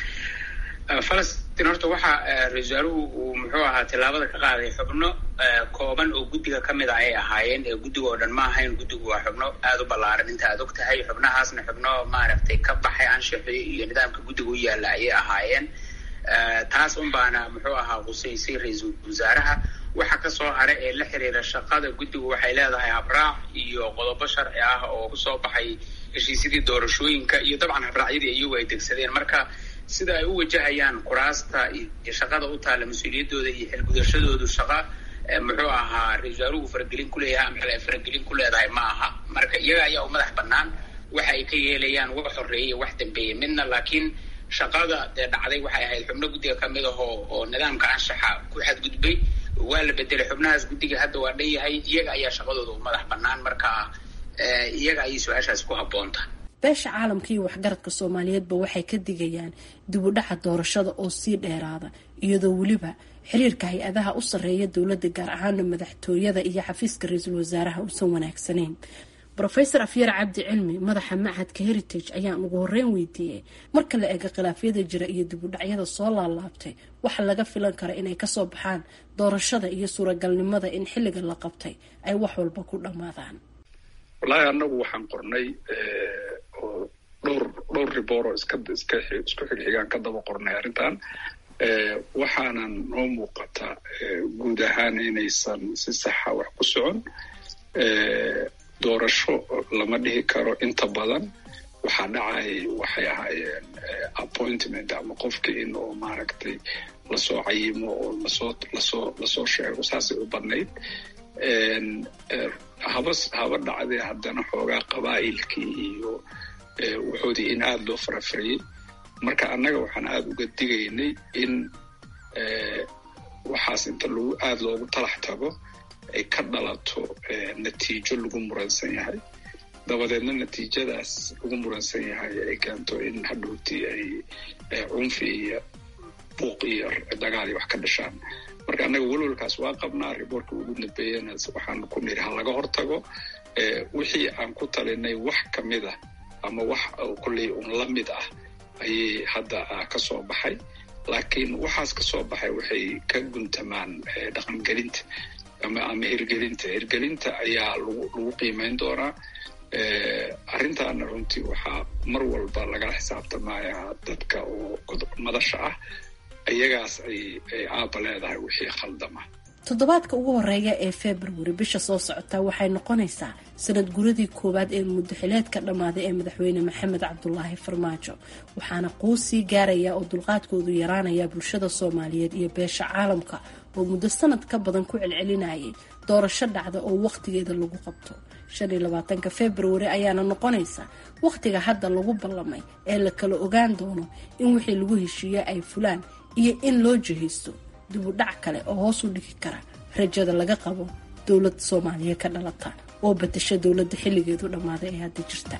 K: falastiin horta waxa ra-isul wasaaruhu uu muxuu ahaa tillaabada ka qaaday xubno kooban oo guddiga ka mid a ay ahaayeen ee guddiga oo dhan ma ahayn guddigu waa xubno aada u ballaaran inta aad og tahay xubnahaasna xubno maaragtay ka baxay anshaxii iyo nidaamka guddiga u yaalla ayay ahaayeen taas un baana muxuu ahaa qusaysay ra-iisul wasaaraha waxa kasoo hara ee la xiriira shaqada guddigu waxay leedahay habraac iyo qodobo sharci ah oo kusoo baxay heshiisyadii doorashooyinka iyo dabcan habraacyadii iyagu ay degsadeen marka sida ay u wajahayaan kuraasta iyo shaqada u taalla mas-uuliyaddooda iyo xilgudashadoodu shaqa muxuu ahaa ra-isul wasaaruhu faragelin kuleeyahay ama xil ay faragelin ku leedahay ma aha marka iyaga ayaa u madax bannaan waxa ay ka yeelayaan wax horeeyay wax dambeeyey midna laakiin shaqada dee dhacday waxay ahayd xubno guddiga kamid ah oo oo nidaamka anshaxa ku xadgudbay waa la bedelay xubnahaas guddiga hadda waa dhan yahay iyaga ayaa shaqadooda u madax bannaan marka iyaga ayay su-aashaas ku habboonta
I: beesha caalamka iyo waxgaradka soomaaliyeedba waxay ka digayaan dib u dhaca doorashada oo sii dheeraada iyadoo weliba xiriirka hay-adaha u sarreeya dowladda gaar ahaana madaxtooyada iyo xafiiska ra-iisul wasaaraha uusan wanaagsanayn rofeor afyar cabdi cilmi madaxa machadka heritage ayaan ugu horeyn weydiiyey marka la eego khilaafyada jira iyo dib u dhacyada soo laalaabtay waxa laga filan kara inay kasoo baxaan doorashada iyo suuragalnimada in xilliga la qabtay ay wax walba ku dhammaadaan
L: wallaahi annagu waxaan qornay oo dhowr dhowr ribooroo iska iska isku xigxigaan ka daba qornay arrintan waxaanan noo muuqata guud ahaan inaysan si saxa wax ku socon doorasho lama dhihi karo inta badan waxaa dhacay waxay ahaayeen appointment ama qofki in oo maaragtay lasoo cayimo oo lasoo lasoo lasoo sheego saasay u badnayd haba haba dhacdee haddana xoogaa qabaa'ilkii iyo wuxoodii in aada loo farafariyey marka annaga waxaan aada uga digaynay in waxaas inta lagu aada loogu talax tago ay ka dhalato natiijo lagu muransan yahay dabadeedna natiijadaas lagu muransan yahay ay keento in hadhowtii ay cunfi iyo buuq iyo dagaal iyo wax ka dhashaan marka annaga welwalkaas waa qabnaa riboortka ugu dambeeyana waxaan ku niri ha laga hortago wixii aan ku talinay wax ka mid ah ama wax kolley un la mid ah ayay hadda ka soo baxay laakiin waxaas ka soo baxay waxay ka guntamaan dhaqangelinta ama ama hirgelinta hirgelinta ayaa lagu lagu qiimeyn doonaa arrintaana runtii waxaa mar walba lagala xisaabtamaya dadka oo madasha ah iyagaas ay ay aaba leedahay wixii khaldama
I: toddobaadka ugu horeeya ee februari bisha soo socota waxay noqonaysaa sanad guradii koowaad ee muddaxileedka dhammaaday ee madaxweyne maxamed cabdulaahi farmaajo waxaana quu sii gaaraya oo dulqaadkoodu yaraanaya bulshada soomaaliyeed iyo beesha caalamka oo muddo sanad ka badan ku celcelinayay doorasho dhacda oo wakhtigeeda lagu qabto shan iyo labaatanka februari ayaana noqonaysa wakhtiga hadda lagu ballamay ee la kala ogaan doono in wixii lagu heshiiye ay fulaan iyo in loo jihaysto dibu dhac kale oo hoos u dhigi kara rajada laga qabo dowlad soomaaliya ka dhalata oo batasha dowladda xilligeedu dhammaaday ee hadda jirta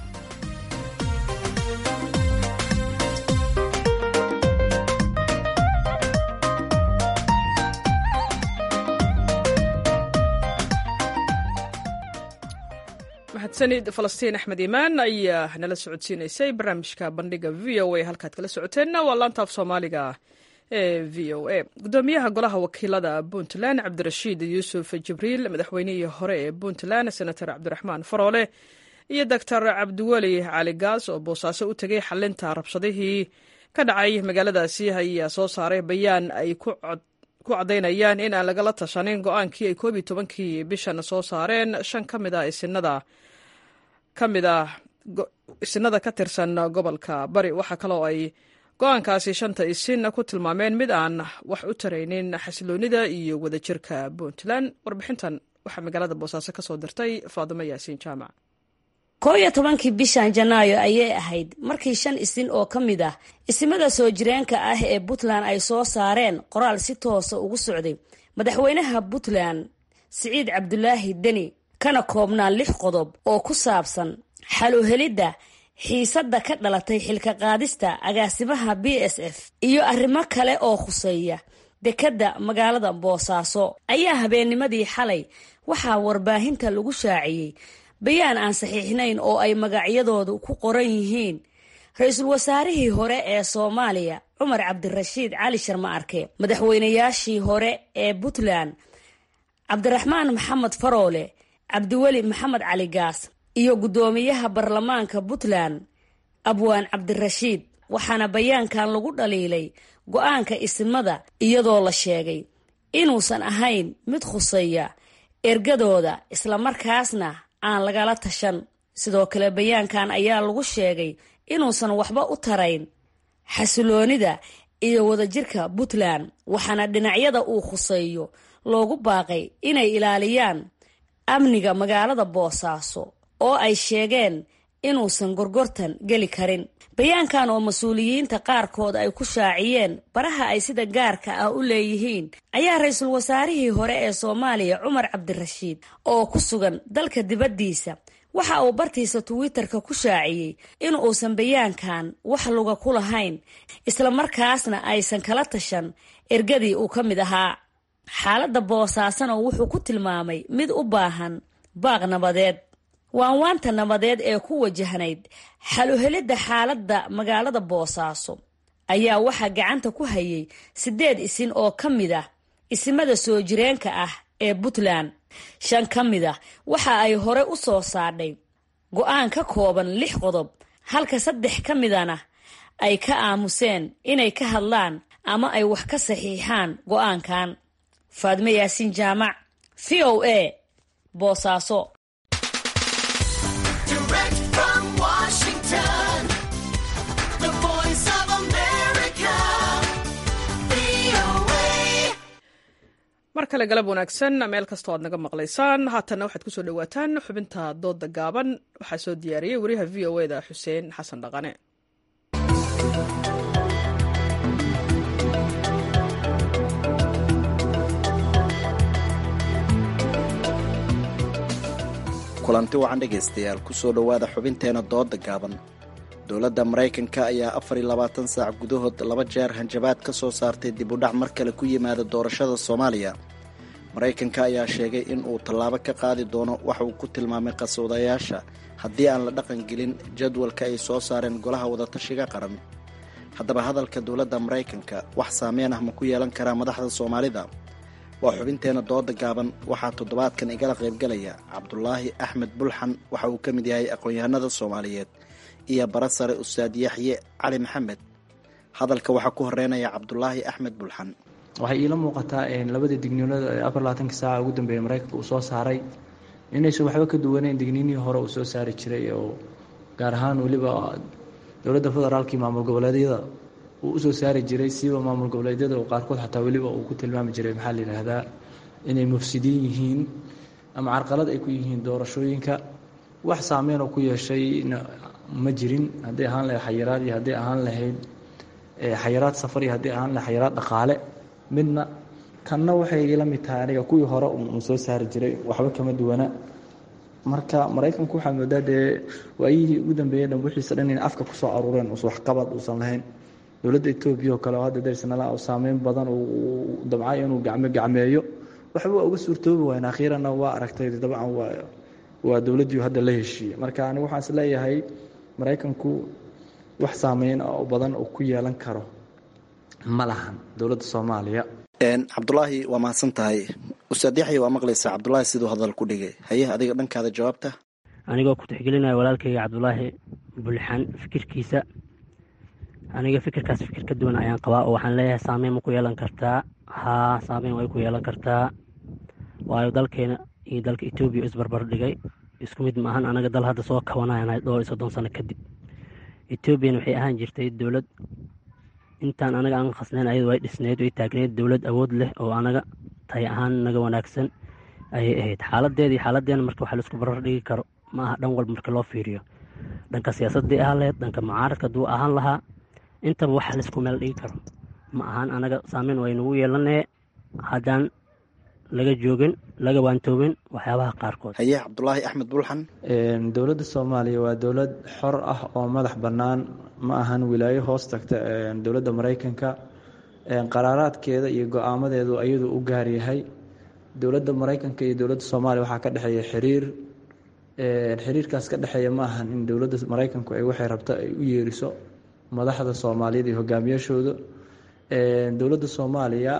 A: mahadsanid falastiin axmed imaan ayaa nala socodsiinaysay barnaamijka bandhiga v o a halkaad kala socoteenna waa laantaaf soomaaliga ee v o a gudoomiyaha golaha wakiilada puntland cabdirashiid yuusuf jibriil madaxweynihii hore ee puntland senator cabdiraxmaan faroole iyo doctor cabdiweli cali gaas oo boosaaso u tegay xalinta rabshadihii ka dhacay magaaladaasi ayaa soo saaray bayaan ay ku caddaynayaan in aan lagala tashanin go-aankii ay koob iyo tobankii bishan soo saareen shan ka mid a isinada ka mid ah isinada ka tirsan gobolka bari waxaa kaloo ay go-aankaasi shanta isin ku tilmaameen mid aan wax u taraynin xasiloonida iyo wadajirka puntland warbixintan waxaa magaalada boosaaso kasoo dirtay faadimo yaasiin jaamac
M: koo iyo tobankii bishan janaayo ayay ahayd markii shan isin oo ka mid ah isimada soo jireenka ah ee puntland ay soo saareen qoraal si toosa ugu socday madaxweynaha puntland siciid cabdulaahi deni kana koobnaa lix qodob oo ku saabsan xaluhelidda xiisadda ka dhalatay xilka qaadista agaasimaha b s f iyo arrimo kale oo khuseeya dekedda magaalada boosaaso ayaa habeennimadii xalay waxaa warbaahinta lagu shaaciyey bayaan aan saxiixnayn oo ay magacyadoodu ku qoran yihiin ra-iisul wasaarihii hore ee soomaaliya cumar cabdirashiid cali sharma arke madaxweynayaashii hore ee puntland cabdiraxmaan maxamed faroole cabdiweli maxamed cali gaas iyo guddoomiyaha baarlamaanka puntland abwaan cabdirashiid waxaana bayaankan lagu dhaliilay go-aanka isimada iyadoo la sheegay inuusan ahayn mid khuseeya ergadooda islamarkaasna aan lagala tashan sidoo kale bayaankan ayaa lagu sheegay inuusan waxba u tarayn xasiloonida iyo wadajirka puntland waxaana dhinacyada uu khuseeyo loogu baaqay inay ilaaliyaan amniga magaalada boosaaso oo ay sheegeen inuusan gorgortan geli karin bayaankan oo mas-uuliyiinta qaarkood ay ku shaaciyeen baraha ay sida gaarka ah u leeyihiin ayaa ra-iisul wasaarihii hore ee soomaaliya cumar cabdirashiid oo ku sugan dalka dibaddiisa waxa uu bartiisa twitter-ka ku shaaciyey in uusan bayaankan wax luga ku lahayn islamarkaasna aysan kala tashan ergadii uu ka mid ahaa xaaladda boosaasana wuxuu ku tilmaamay mid u baahan baaq nabadeed waanwaanta nabadeed ee ku wajahnayd xaluhelidda xaaladda magaalada boosaaso ayaa waxaa gacanta ku hayay siddeed isin oo ka mid ah isimada soo jireenka ah ee puntland shan ka mid ah waxa ay hore u soo saadhay go-aan ka kooban lix qodob halka saddex ka midana ay ka aamuseen inay ka hadlaan ama ay wax ka saxiixaan go-aankan faadme yaasiin jaamac v o a boosaaso
A: mar kale galab wanaagsan meel kastoo aad naga maqlaysaan haatanna waxaad kusoo dhawaataan xubinta dooda gaaban waxaa soo diyaariyey wariyaha v o eda xuseen xasan dhaqane
N: kulanti wacan dhegaystayaal kusoo dhowaada xubinteena dooda gaaban dowladda maraykanka ayaa afar iyo labaatan saac gudahood laba jeer hanjabaad ka soo saartay dib u dhac mar kale ku yimaada doorashada soomaaliya maraykanka ayaa sheegay in uu tallaabo ka qaadi doono waxa uu ku tilmaamay qaswadayaasha haddii aan la dhaqan gelin jadwalka ay soo saareen golaha wadatashiga qaran haddaba hadalka dowladda maraykanka wax saameyn ah ma ku yeelan karaa madaxda soomaalida waa xubinteena dooda gaaban waxaa toddobaadkan igala qaybgalaya cabdulaahi axmed bulxan waxa uu ka mid yahay aqoon-yahanada soomaaliyeed iyo bara sare ustaad yaxye cali maxamed hadalka waxaa ku horeynaya cabdulaahi axmed bulxan
O: waxay iila muuqataa labada digniinada ee afar labaatanka saaca ugu dambeeya maraykanka uu soo saaray inaysan waxba ka duwaneyn digniinihii hore uu soo saari jiray oo gaar ahaan weliba dowladda federaalka iyo maamul goboleedyada uu usoo saari jiray siiba maamul goboleedyada oo qaarkood xataa weliba uu ku tilmaami jiray maxaa la yidhaahdaa inay mufsidiin yihiin ama carqalad ay ku yihiin doorashooyinka wax saameyn oo ku yeeshayna ma jirin hadday ahaan lahayd xayiraad iyo hadday ahaan lahayd xayiraad safar iyo hadday ahaan lahayd xayiraad dhaqaale midna kanna waxay ila mid tahay aniga kuwii hore uu soo saari jiray waxba kama duwana marka maraykanku waxaa moodaa dee waayihii ugu dambeeyey dhan wixiisa dhan inay afka kusoo aruureen us waxqabad uusan lahayn dowladda etoobiya oo kale oo hadda darsanala saameyn badan uu damcay inuu gacmo gacmeeyo waxba waa uga suurtoobi waayeen akhiiranna waa aragtay dabcan waa waa dowladdii hadda la heshiiyey marka anigu waxaan is leeyahay maraykanku wax saameyn oo badan oo ku yeelan karo ma lahan dowladda soomaaliya
N: cabdulaahi waa mahadsan tahay ustaad yaxya waa maqlaysaa cabdulaahi siduu hadal ku dhigay haye adiga dhankaada jawaabta
P: anigoo ku tixgelinaya walaalkayga cabdulaahi bulxan fikirkiisa aniga fikirkaas fikir ka duwan ayaan qabaa oo waxaan leeyahay saameyn ma ku yeelan kartaa haa saameyn way ku yeelan kartaa waayo dalkeena iyo dalka etoobiya isbarbar dhigay isku mid maahan anaga dal hadda soo kabanayanahay dhowr iyo soddon sano kadib etoobiyana waxay ahaan jirtay dowlad intaan anaga aan khasnayn ayadu way dhisneyd way taagneyd dowlad awood leh oo anaga tahay ahaan naga wanaagsan ayay ahayd xaaladeeda iyo xaaladeena marka waxa laisku barar dhigi karo ma aha dhan walba marka loo fiiriyo dhanka siyaasadii ahaan lahayd dhanka mucaaradka hadduu ahaan lahaa intaba waxa laisku meel dhigi karo ma ahaan anaga saameyn way nagu yeelanee haddaan laga joogin laga waantoobin waxyaabaha qaarkood
N: haye cabdulaahi axmed bulxan
O: dowladda soomaaliya waa dowlad xor ah oo madax bannaan ma ahan wilaayo hoos tagta dowladda maraykanka qaraaraadkeeda iyo go-aamadeedu ayadu u gaar yahay dowladda maraykanka iyo dowladda soomaaliya waxaa ka dhexeeya xiriir xiriirkaas ka dhexeeya ma ahan in dowladda maraykanku ay waxay rabta ay u yeeriso madaxda soomaaliyeed iyo hogaamiyashooda dowladda soomaaliya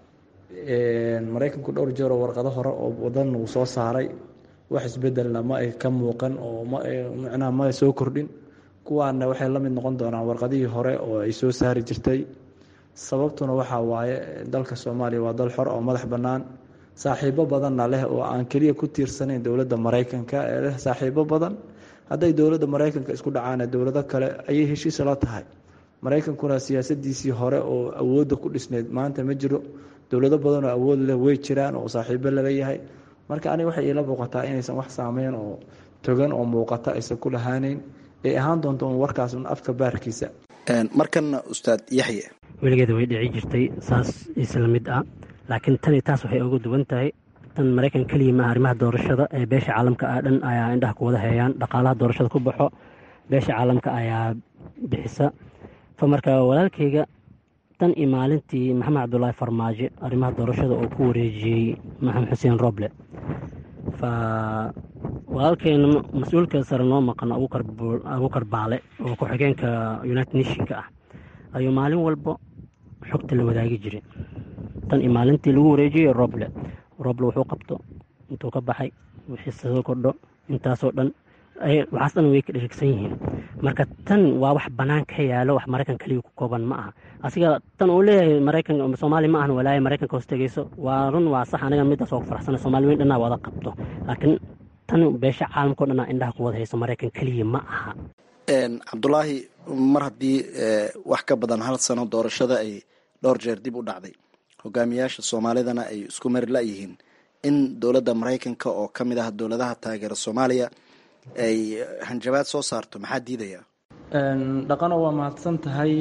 O: maraykanku dhowr jeer oo warqado hore oo wadan uu soo saaray wax isbedelna ma ay ka muuqan oo mmacnaha ma ay soo kordhin kuwaana waxay la mid noqon doonaan warqadihii hore oo ay soo saari jirtay sababtuna waxaa waaye dalka soomaaliya waa dal xor oo madax bannaan saaxiibo badanna leh oo aan keliya ku tiirsanayn dowladda maraykanka ee leh saaxiibo badan hadday dowladda maraykanka isku dhacaana dowlado kale ayay heshiisa la tahay maraykankuna siyaasadiisii hore oo awoodda ku dhisneyd maanta ma jiro dowlado badan oo awood leh way jiraan oo saaxiibo laleeyahay marka aniga waxay iila muuqataa inaysan wax saameyn oo togan oo muuqata aysan ku lahaaneyn ay ahaan doonto un warkaas un afka baarkiisa
N: markana ustaad yaxye
P: weligeeda way dhici jirtay saas isla mid ah laakiin tani taas waxay uga duwan tahay tan maraykan keliya maaha arrimaha doorashada ee beesha caalamka ah dhan ayaa indhaha ku wada heeyaan dhaqaalaha doorashada ku baxo beesha caalamka ayaa bixisa fa marka walaalkayga tan iyo maalintii maxamed cabdulaahi farmaajo arrimaha doorashada oo ku wareejiyey maxamed xuseen roble fa walaalkeena mas-uulka sare noo maqan abuukar baale oo ku-xigeenka united nationka ah ayuu maalin walba xogta la wadaagi jiray tan iyo maalintii lagu wareejiyey roble roble wuxuu qabto intuu ka baxay wixii soo kordho intaasoo dhan waxaas dhan way ka dherigsan yihiin marka tan waa wax bannaan ka yaalo wax maraykan keliya ku kooban ma aha asiga tan uu leeyahay maraykan soomaaliya ma ahan walaayo maraykanka hoos tegeyso waa run waa sax aniga midaas oo ku faraxsana soomaali weyn dhanaa wada qabto laakiin tan beesha caalamkao dhanaa indhaha ku wada hayso maraykan keliya ma aha
N: cabdulaahi mar haddii wax ka badan hal sano doorashada ay dhowr jeer dib u dhacday hogaamiyaasha soomaalidana ay isku mari la-yihiin in dowladda maraykanka oo ka mid ah dowladaha taageera soomaaliya ay hanjabaad soo saarto maxaa diidaya
O: dhaqano waa mahadsan tahay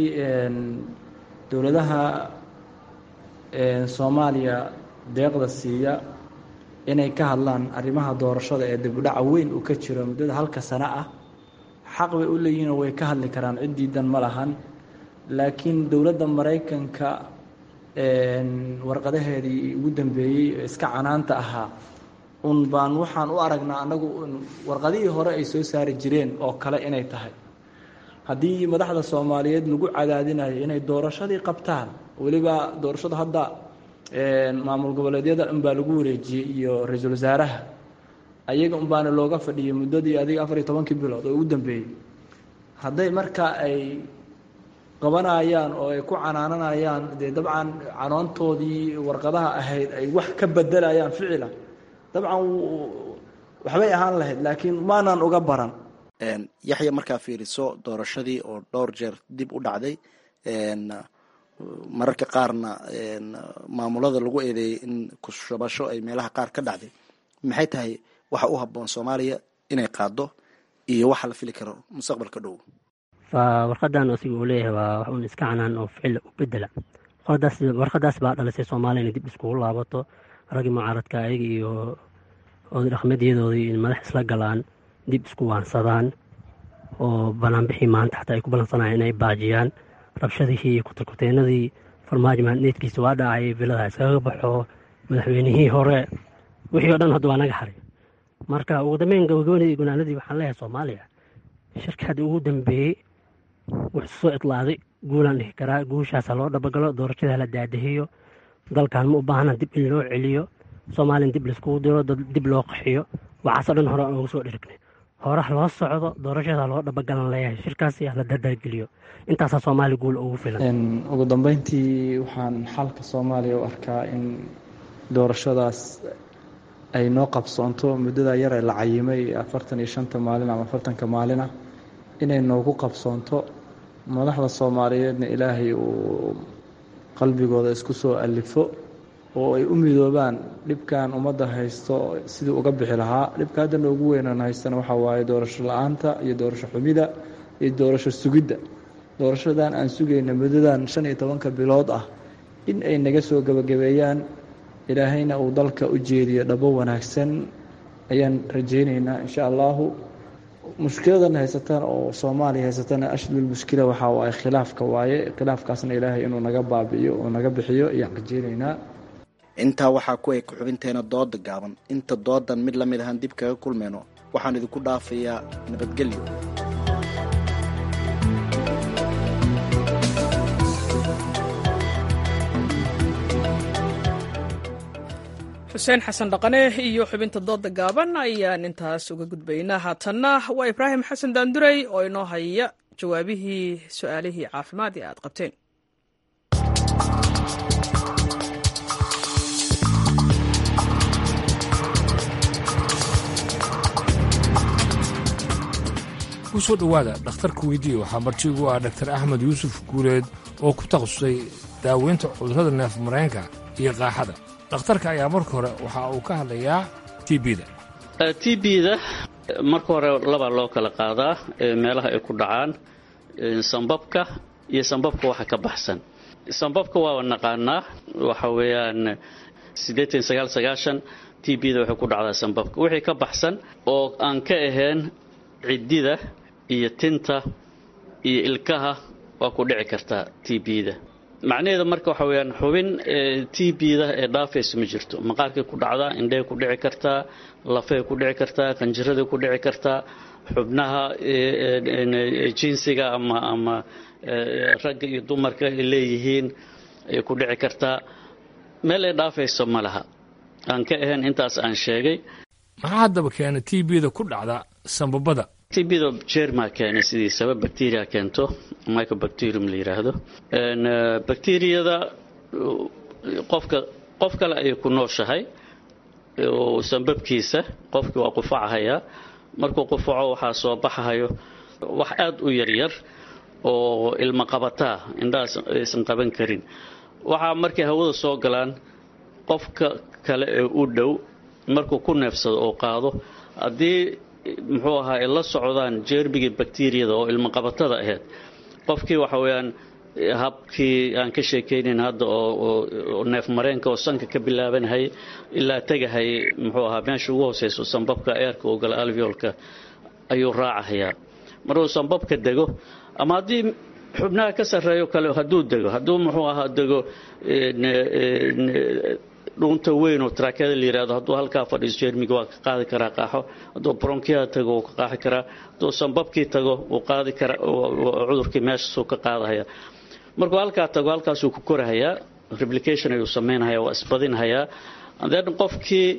O: dowladaha soomaaliya deeqda siiya inay ka hadlaan arrimaha doorashada ee dibudhaca weyn uu ka jiro muddada halka sano ah xaq bay u leeyihiin oo way ka hadli karaan cid diidan ma lahan laakiin dowladda maraykanka warqadaheedii ugu dambeeyey ee iska canaanta ahaa un baan waxaan u aragnaa annagu warqadihii hore ay soo saari jireen oo kale inay tahay haddii madaxda soomaaliyeed lagu cadaadinayo inay doorashadii qabtaan weliba doorashada hadda maamul goboleedyada unbaa lagu wareejiyey iyo ra-iisul wasaaraha ayaga unbaana looga fadhiyay muddadii adiga afar iyo tobankii bilood oo ugu dambeeyey hadday marka ay qabanayaan oo ay ku canaananayaan dee dabcan canoontoodii warqadaha ahayd ay wax ka bedelayaan ficila dabcan waxbay ahaan lahayd laakiin maanaan uga baran
N: yaxya markaa fiiriso doorashadii oo dhowr jeer dib u dhacday mararka qaarna maamulada lagu eedeeyey in kushabasho ay meelaha qaar ka dhacday maxay tahay waxa u habboon soomaaliya inay qaado iyo waxa la fili karo mustaqbalka dhow
P: fa warqadan asiga uu leeyahay waa wax un iska canaan oo ficil u bedela warqadaas baa dhalisay soomaaliya inay dib iskugu laabato raggii mucaaradka ayaga iyo oday dhaqmeedyadoodii in madax isla galaan dib isku waansadaan oo banaanbixii maanta xataa ay ku ballansanayaan inay baajiyaan rabshadihii iyo kutarkuteenadii farmaajo maadneedkiisa waa dhacay bilada iskaga baxo madaxweynihii hore wixii o dhan hadda waa naga haray marka ugu dambeyn gabagabadii gunaanadii waxaan leeyahay soomaaliya shirka hadda ugu dambeeyey wuxuu soo itlaaday guulaan dhihi karaa guushaasa loo dhabagalo doorashada la daadahiyo dalkan ma u baahna dib in loo celiyo soomaaliyan dib laiskugu diro dib loo qaxiyo waxaasoo dhan hore aan uga soo dhirignay horaha loo socdo doorashada loo dhabagalan leeyahay shirkaasi la dardaargeliyo intaasaa soomaaliya guul ugu filan
O: ugu dambeyntii waxaan xalka soomaaliya u arkaa in doorashadaas ay noo qabsoonto muddada yar ee la cayimay afartan iyo shanta maalin ama afartanka maalina inay noogu qabsoonto madaxda soomaaliyeedna ilaahay uu qalbigooda isku soo alifo oo ay u midoobaan dhibkan ummadda haysto sidii uga bixi lahaa dhibka hadda noogu weynan haystana waxaa waaye doorasho la-aanta iyo doorasho xumida iyo doorasho sugidda doorashadan aan sugayna muddadan shan iyo tobanka bilood ah in ay naga soo gebagabeeyaan ilaahayna uu dalka u jeediyo dhabo wanaagsan ayaan rajaynaynaa insha allahu mushkiladan haysatan oo soomaaliya haysatana ashlul mushkila waxa waaye khilaafka waaye khilaafkaasna ilaahay inuu naga baabi'iyo oo naga bixiyo ayaan rajaynaynaa
N: intaa waxaa ku eg xubinteena dooda gaaban inta doodan mid la mid ahaan dib kaga kulmayno waxaan idinku dhaafayaa nabadgelyo
A: xuseen xasan dhaqane iyo xubinta dooda gaaban ayaan intaas uga gudbaynaa haatanna waa ibraahim xasan daandurey oo inoo haya jawaabihii su-aalihii caafimaad ee aad qabteen
Q: kusoo dhowaada dhakhtarka weydiiye waxaa martigu ah dhaktar axmed yuusuf guuleed oo ku takhasusay daaweynta cudurrada neef mareenka iyo qaaxada dhakhtarka ayaa marka hore waxa uu ka hadlayaa t bda
R: t b-da marka hore labaa loo kala qaadaa meelaha ay ku dhacaan sambabka iyo sambabka waxa ka baxsan sambabka waaba naqaanaa waxa weeyaan siddeetan sagaal sagaashan t b-da waxay ku dhacdaa sambabka wixii ka baxsan oo aan ka ahayn ciddida iyo tinta iyo ilkaha waa ku dhici kartaa t b-da macnaheeda marka waxa weyaan xubin t b-da ee dhaafaysa ma jirto maqaarkay ku dhacdaa indhey ku dhici kartaa lafay ku dhici kartaa qanjiraday ku dhici kartaa xubnaha jinsiga ama ama ragga iyo dumarka ay leeyihiin ayay ku dhici kartaa meel ay dhaafayso ma laha aan ka ahayn intaas aan sheegay
Q: maxaa haddaba keena t b-da ku dhacda sambabada
R: tbda jerma keena sidiisaba bacteria keento microbacterium la yidhaahdo bacteriyada qofka qof kale ayay ku nooshahay sambabkiisa qofkii waa qufacahayaa markuu qufaco waxaa soo baxahayo wax aad u yaryar oo ilma qabataa indhahaas aysan qaban karin waxaa markay hawada soo galaan qofka kale ee u dhow markuu ku neefsado oo qaado haddii muxuu ahaa ay la socdaan jeermigii bakteriyada oo ilmaqabatada ahayd qofkii waxa weeyaan habkii aan ka sheekaynayn hadda oo neef mareenka oo sanka ka bilaabanhay ilaa tegahay muxuu ahaa meesha ugu hooseyso sambabka eerka oo gala alveolka ayuu raacahayaa markuu sambabka dego ama haddii xubnaha ka sarreeyo kale hadduu dego hadduu muxuu ahaa dego dhuunta weyn oo taraakada la yihahdo hadduu halkaa fadhiiso jeermiga waa ka qaadi karaa qaaxo hadduu bronkiyaha tago wuu ka qaaxi karaa hadduu sambabkii tago wuu qaadi karaa cudurkii meeshaasuu ka qaadahaya markuu halkaa tago halkaasuu ku korahayaa replication ayuu samaynhayaa waa isbadinhayaa then qofkii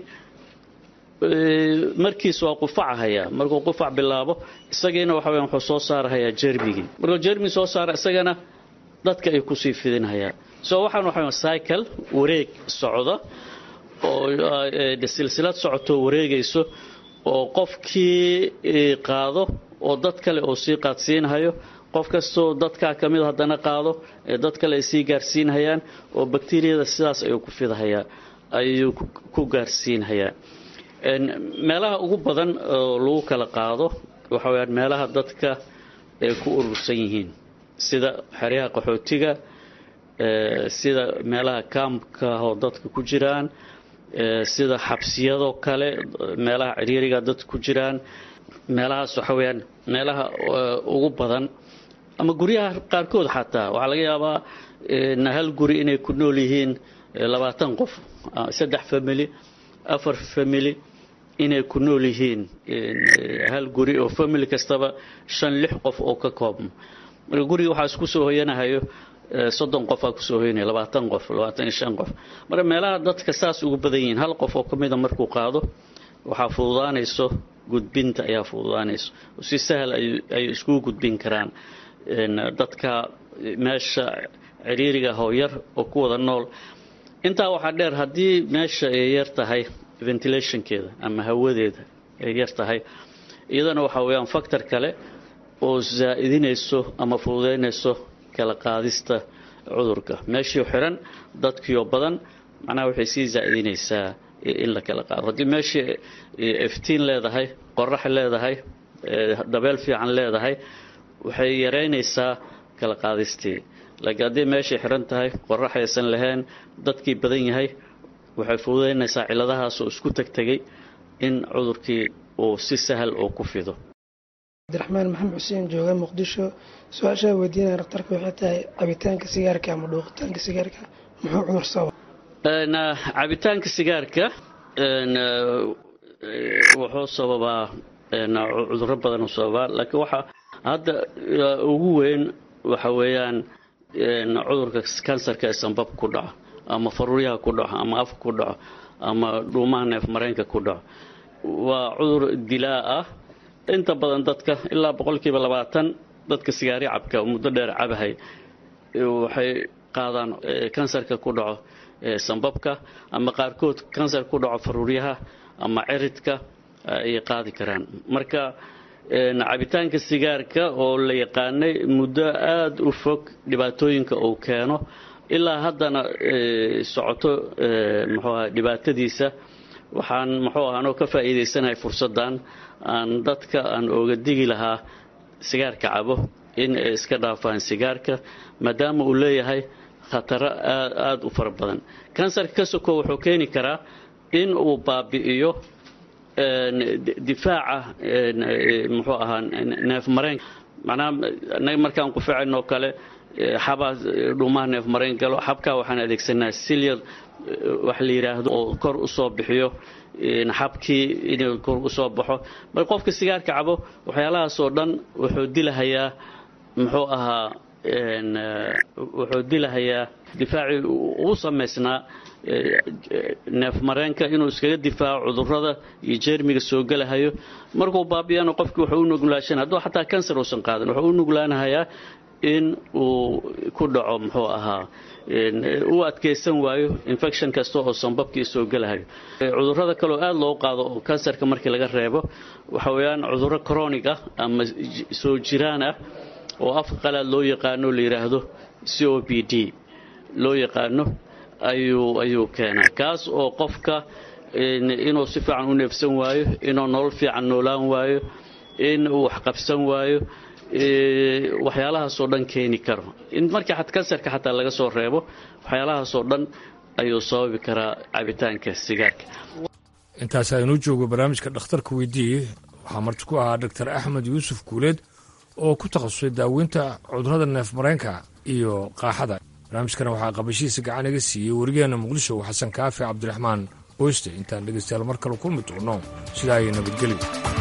R: markiis waa qufacahayaa markuu qufac bilaabo isagiina waxa weya wuxuu soo saarahayaa jeermigii markuu jeermigi soo saara isagana dadka ay kusii fidinhayaa so waxaan waxa cycle wareeg socda oo silsilad socotoo wareegayso oo qofkii qaado oo dad kale oo sii qaadsiinhayo qof kastoo dadkaa ka mid haddana qaado ee dad kale ay sii gaarsiinhayaan oo bakteriyada sidaas ayuu ku fidahayaa ayuu ku gaarsiinhayaa meelaha ugu badan oo lagu kala qaado waxa weyaan meelaha dadka ay ku urursan yihiin sida xeryaha qaxootiga sida meelaha kaamka oo dadka ku jiraan sida xabsiyadoo kale meelaha ciriiriga dadka ku jiraan meelahaas waxa weyaan meelaha ugu badan ama guryaha qaarkood xataa waxaa laga yaabaa hal guri inay ku nool yihiin labaatan qof saddex family afar family inay ku nool yihiin hal guri oo family kastaba shan lix qof oo ka koobmo marka guriga waxaa isku soo hoyanahayo soddon qofaa kusoo hoynaya labaatan qof labaatan iyo shan qof marka meelaha dadka saas ugu badan yihiin hal qof oo ka mida markuu qaado waxaa fududaanayso gudbinta ayaa fududaanayso si sahal ay iskugu gudbin karaan dadka meesha ciriiriga hooyar oo ku wada nool intaa waxaa dheer haddii meesha ay yar tahay ventilationkeeda ama hawadeeda ay yar tahay iyadana waxaa weeyaan factor kale oo zaa'idinayso ama fududaynayso kala qaadista cudurka meeshii xiran dadkiioo badan macnaha waxay sii zaa'idinaysaa in la kala qaado haddii meeshii iftiin leedahay qorax leedahay dabeel fiican leedahay waxay yaraynaysaa kala qaadistii laakiin haddii meeshay xiran tahay qorax aysan lahayn dadkii badan yahay waxay fududaynaysaa cilladahaas oo isku tegtegay in cudurkii uu si sahal oo ku fido
S: cabdiraxmaan maxamed xuseen jooga muqdisho su-aashaa weydiinaya dhakhtarka waxay tahay cabitaanka sigaarka ama dhuuqitaanka sigaarka muxuu cudur sababa
R: cabitaanka sigaarka wuxuu sababaa cuduro badan u sababaa laakiin waxa hadda ugu weyn waxa weeyaan cudurka kansarka ee sanbab ku dhaco ama faruuryaha ku dhaco ama afka ku dhaco ama dhuumaha neef mareenka ku dhaco waa cudur dilaa ah inta badan dadka ilaa boqolkiiba labaatan dadka sigaari cabka muddo dheer cabahay waxay qaadaan kansarka ku dhaco sanbabka ama qaarkood kansar ku dhaco faruuryaha ama ciridka ayay qaadi karaan marka cabitaanka sigaarka oo la yaqaanay muddo aada u fog dhibaatooyinka uu keeno ilaa haddana socoto muxuu aha dhibaatadiisa waxaan muxuu aha anoo ka faa'iidaysanahay fursaddan aan dadka aan ooga digi lahaa sigaarka cabo in ay iska dhaafaan sigaarka maadaama uu leeyahay khataro aada u fara badan kansarka ka soko wuxuu keeni karaa in uu baabi'iyo difaaca muxuu ahaa neef mareenka macnaha anaga markaan ku ficayno kale xabaa dhuumaha neef mareen galo xabkaa waxaan adeegsanaa silyar wax la yidhaahdo oo kor usoo bixiyo xabkii inuu kor usoo baxo mar qofka sigaarka cabo waxyaalahaasoo dhan wuxuu dilahayaa muxuu ahaa wuxuu dilahayaa difaacii uu samaysnaa neef mareenka inuu iskaga difaaco cudurada iyo jeermiga soo gelahayo markuu baabiyana qofkii wuxuu u nuglaashan hadduu xataa kansar uusan qaadan wuxuu u nuglaanahayaa in uu ku dhaco muxuu ahaa u adkaysan waayo infection kasta oo sanbabkii soo gelahayo cudurada kaleoo aada loo qaado oo kansarka markii laga reebo waxa weeyaan cuduro chronic ah ama soo jiraan ah oo afka qalaad loo yaqaano la yidhaahdo c o b d loo yaqaano ayuu ayuu keenaa kaas oo qofka inuu si fiican u neefsan waayo inuu nolol fiican noolaan waayo in uu waxqabsan waayo waxyaalahaasoo dhan keeni karo in markii kansarka xataa laga soo reebo waxyaalahaasoo dhan ayuu sababi karaa cabitaanka sigaarka
Q: intaas aynuu joogo barnaamijka dhakhtarka weydiiye waxaa marti ku ahaa doctor axmed yuusuf guuleed oo ku takhasusay daaweynta cudurrada neef mareenka iyo qaaxada barnaamijkana waxaa qabashihiisa gacan iga siiyey werigeena muqdisho xasan kaafi cabdiraxmaan oyste intaan dhegaystayaal mar kale kulmi doono sidaa ayay nabadgelyo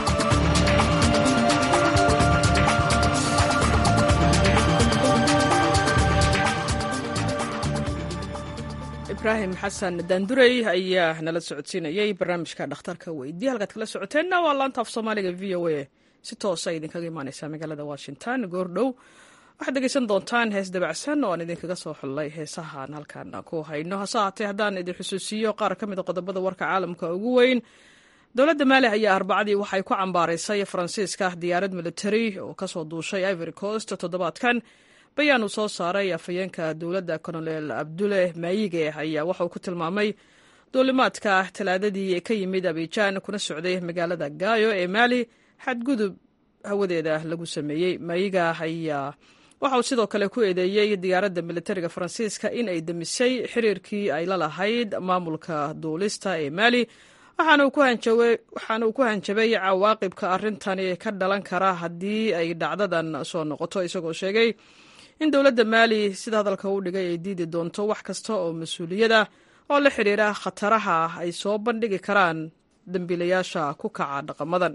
A: ibraahim xasan daandurey ayaa nala socodsiinayey barnaamijka dhakhtarka weydiye halkaad kala socoteenna waa laanta af soomaaliga v o a si toosa idinkaga imaaneysaa magaalada washington goordhow waxaad dhegeysan doontaan hees dabacsan oo aan idinkaga soo xullay heesahaan halkan ku hayno hase haatee haddaan idin xusuusiyo qaar ka mid a qodobada warka caalamka ugu weyn dowladda maali ayaa arbacadii waxay ku cambaaraysay faransiiska diyaarad militari oo kasoo duushay ivory coast toddobaadkan bayaan uu soo saaray afhayeenka dowladda colonel abdule maayige ayaa waxa uu ku tilmaamay duulimaadka talaadadii ka yimid abijaan kuna socday magaalada gaayo ee maali xadgudub hawadeeda lagu sameeyey maayiga ayaa waxa uu sidoo kale ku eedeeyey diyaaradda militariga faransiiska in ay demisay xiriirkii ay la lahayd maamulka duulista ee maali waxaana uu ku hanjabay cawaaqibka arrintani ka dhalan kara haddii ay dhacdadan soo noqoto isagoo sheegay in dowladda maali sida hadalka u dhigay ay diidi doonto wax kasta oo mas-uuliyada oo la xidhiira khataraha ay soo bandhigi karaan dembiilayaasha ku kaca dhaqamadan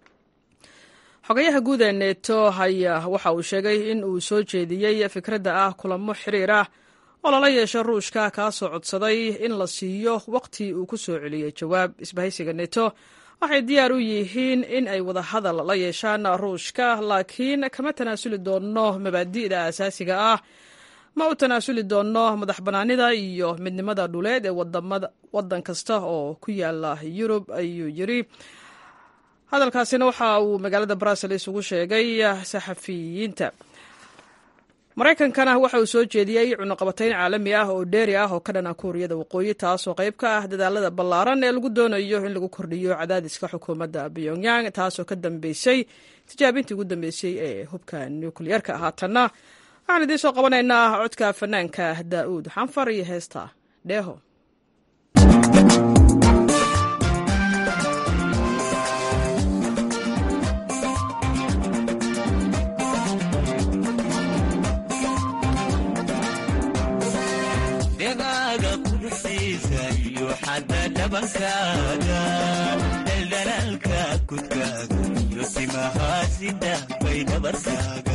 A: xogayaha guud ee neto ayaa waxa uu sheegay in uu soo jeediyey fikradda ah kulamo xiriir ah oo lala yeesho ruushka kaasoo codsaday in la siiyo waqti uu ku soo celiyey jawaab isbahaysiga neto waxay diyaar u yihiin in ay wada hadal la yeeshaan ruushka laakiin kama tanaasuli doonno mabaadi'da asaasiga ah ma u tanaasuli doonno madax bannaanida iyo midnimada dhuleed ee waddan kasta oo ku yaala yurub ayuu yiri hadalkaasina waxa uu magaalada brussels ugu sheegay saxafiyiinta maraykankana waxa uu soo jeediyey cunuqabatayn caalami ah oo dheeri ah oo ka dhana kuuriyada waqooyi taasoo qayb ka ah dadaalada ballaaran ee lagu doonayo in lagu kordhiyo cadaadiska xukuumadda pyongyang taasoo ka dambeysay tijaabintii ugu dambeysay ee hubka nukliyeerka haatanna waxaan idiin soo qabanaynaa codka fanaanka daa'uud xanfar iyo heesta dheeho
T: dhegaaga quruxdiisa iyo xadda dhabankaaga dhaldhalaalka kudkaaga iyo timahaasida bay dhabarkaaga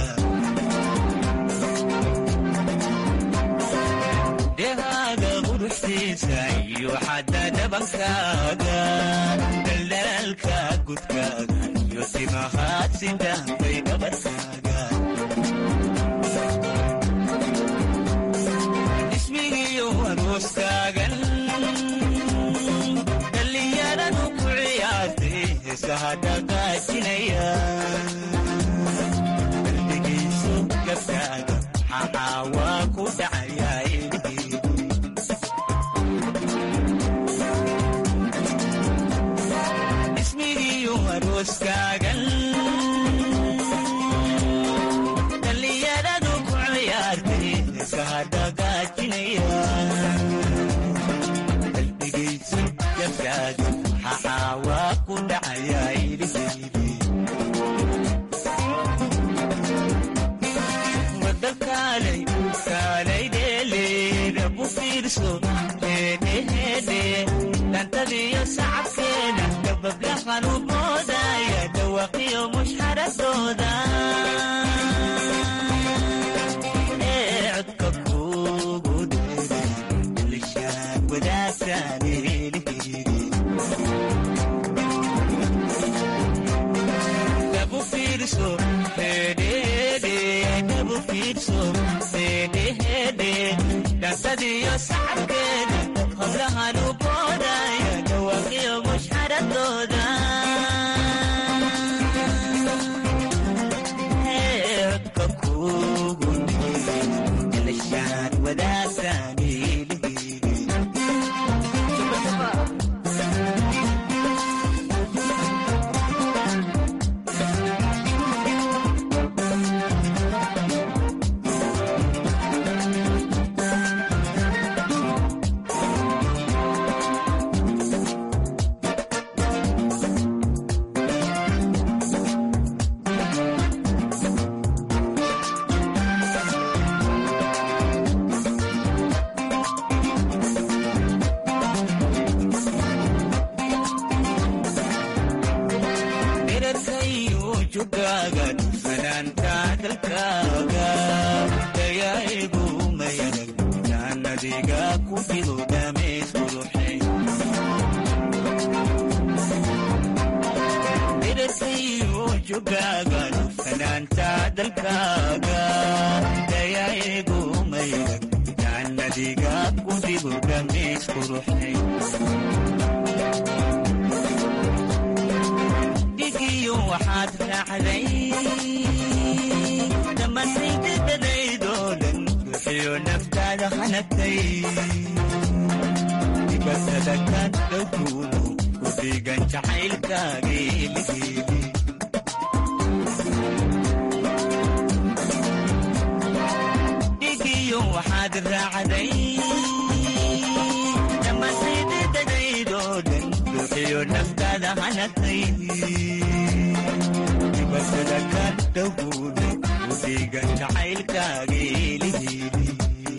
T: dhegaaga quruxdiisa iyo xadda dhabankaaga dhaldhalaalka kudkaaga iyo timahaasida bay dhabarkaaga ismigiyo aroostaagan dhallinyaradu ku ciyaartay heesaha dhaqaajinaya qalbigiisu gabkaaga maxaa waa ku dhacayaa ismigiyo arooskaagan dhallinyaradu ku ciyaartay heesaha dhaqaajinaya qalbigaysu gabkaaga maxaa waa ku dhacayaa iliheydi wada kaalay kaalay dheeleeda bu fiirso heedheheedhe dhantadiyo sacabkeeda gabablahan u moodaya dhawaqiyo mushxaradooda ee codka kugu dheeray ilishaan wadaagtaan eeliheydi dhabu fiirso heedheheedhe dhabu fiirso heedheheedhe dhantadiyo sacabkeeda hablahan u boodaya dhawaqiyo mushxaradooda ee codka kugu dheeray ilishaan wadaagtaan eeliheydi dherarkayo jugaaga fanaanka dalkaaga dayaigu mayanag jaanadiga ku fido dhameys quruxay dherarkayo jugaaga fanaanta dalkaaga dayaigu mayanag jaanadiga ku fido dhameys quruxay dhigiyo waxaad raacday dhammaantaydadadaydoo dhan ruuxiyo naftaada hanagtay dibatada ka dhowkuudu ku dhigan jacaylkaageeligeeli dhigiyo waxaad raacday dhammaantaydadadaydoo dhan ruuxiyo naftaada hanagtay dibatada ka dhowkuudu ku dhigan jacaylkaageeligeeli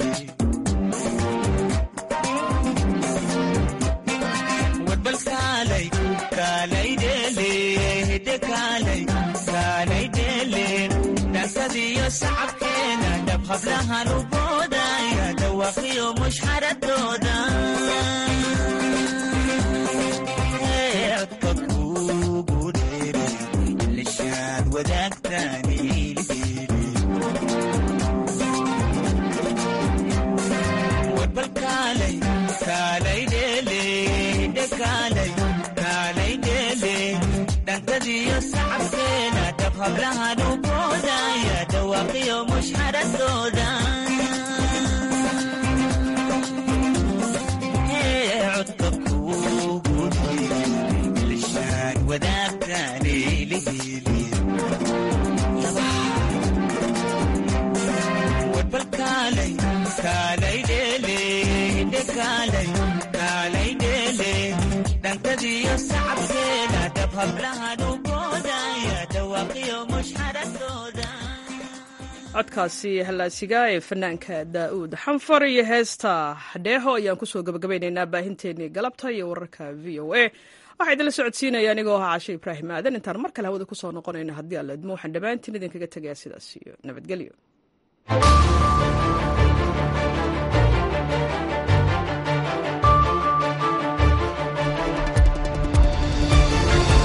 T: wadbal kaalay kaalay dheele hidde kaalay kaalay dheele dhankadiyo sacabkeena dhab hablahan u boodaya dhawaqiyo mushxaradooda Ee, codka kugu dheeray ilishaad wadaagtaan iliheydi wadbal kaalay kaalay dheele hidde kaalay kaalay dheele dhankadiyo sacabkeena dhab hablahan u boodaya dhawaaqiyo mushxaradooda Ee, codka kugu dheeray ilishaan wadaagtaan iliheydi wadbal kaalay kaalay dheele hidde kaalay kaalay dheele hablahan u boodaya dhawaqiyo mushxaradooda
A: codkaasi hallaasiga ee fanaanka daa'uud xanfar iyo heesta dheeho ayaan kusoo gabagabaynaynaa baahinteenii galabta iyo wararka v o a waxaa idinla socodsiinaya anigoo ahaa cashe ibraahim aadan intaan mar kale hawada kusoo noqonayno haddii alla idmo waxaan dhammaantiin idinkaga tegayaa sidaas iyo nabadgelyo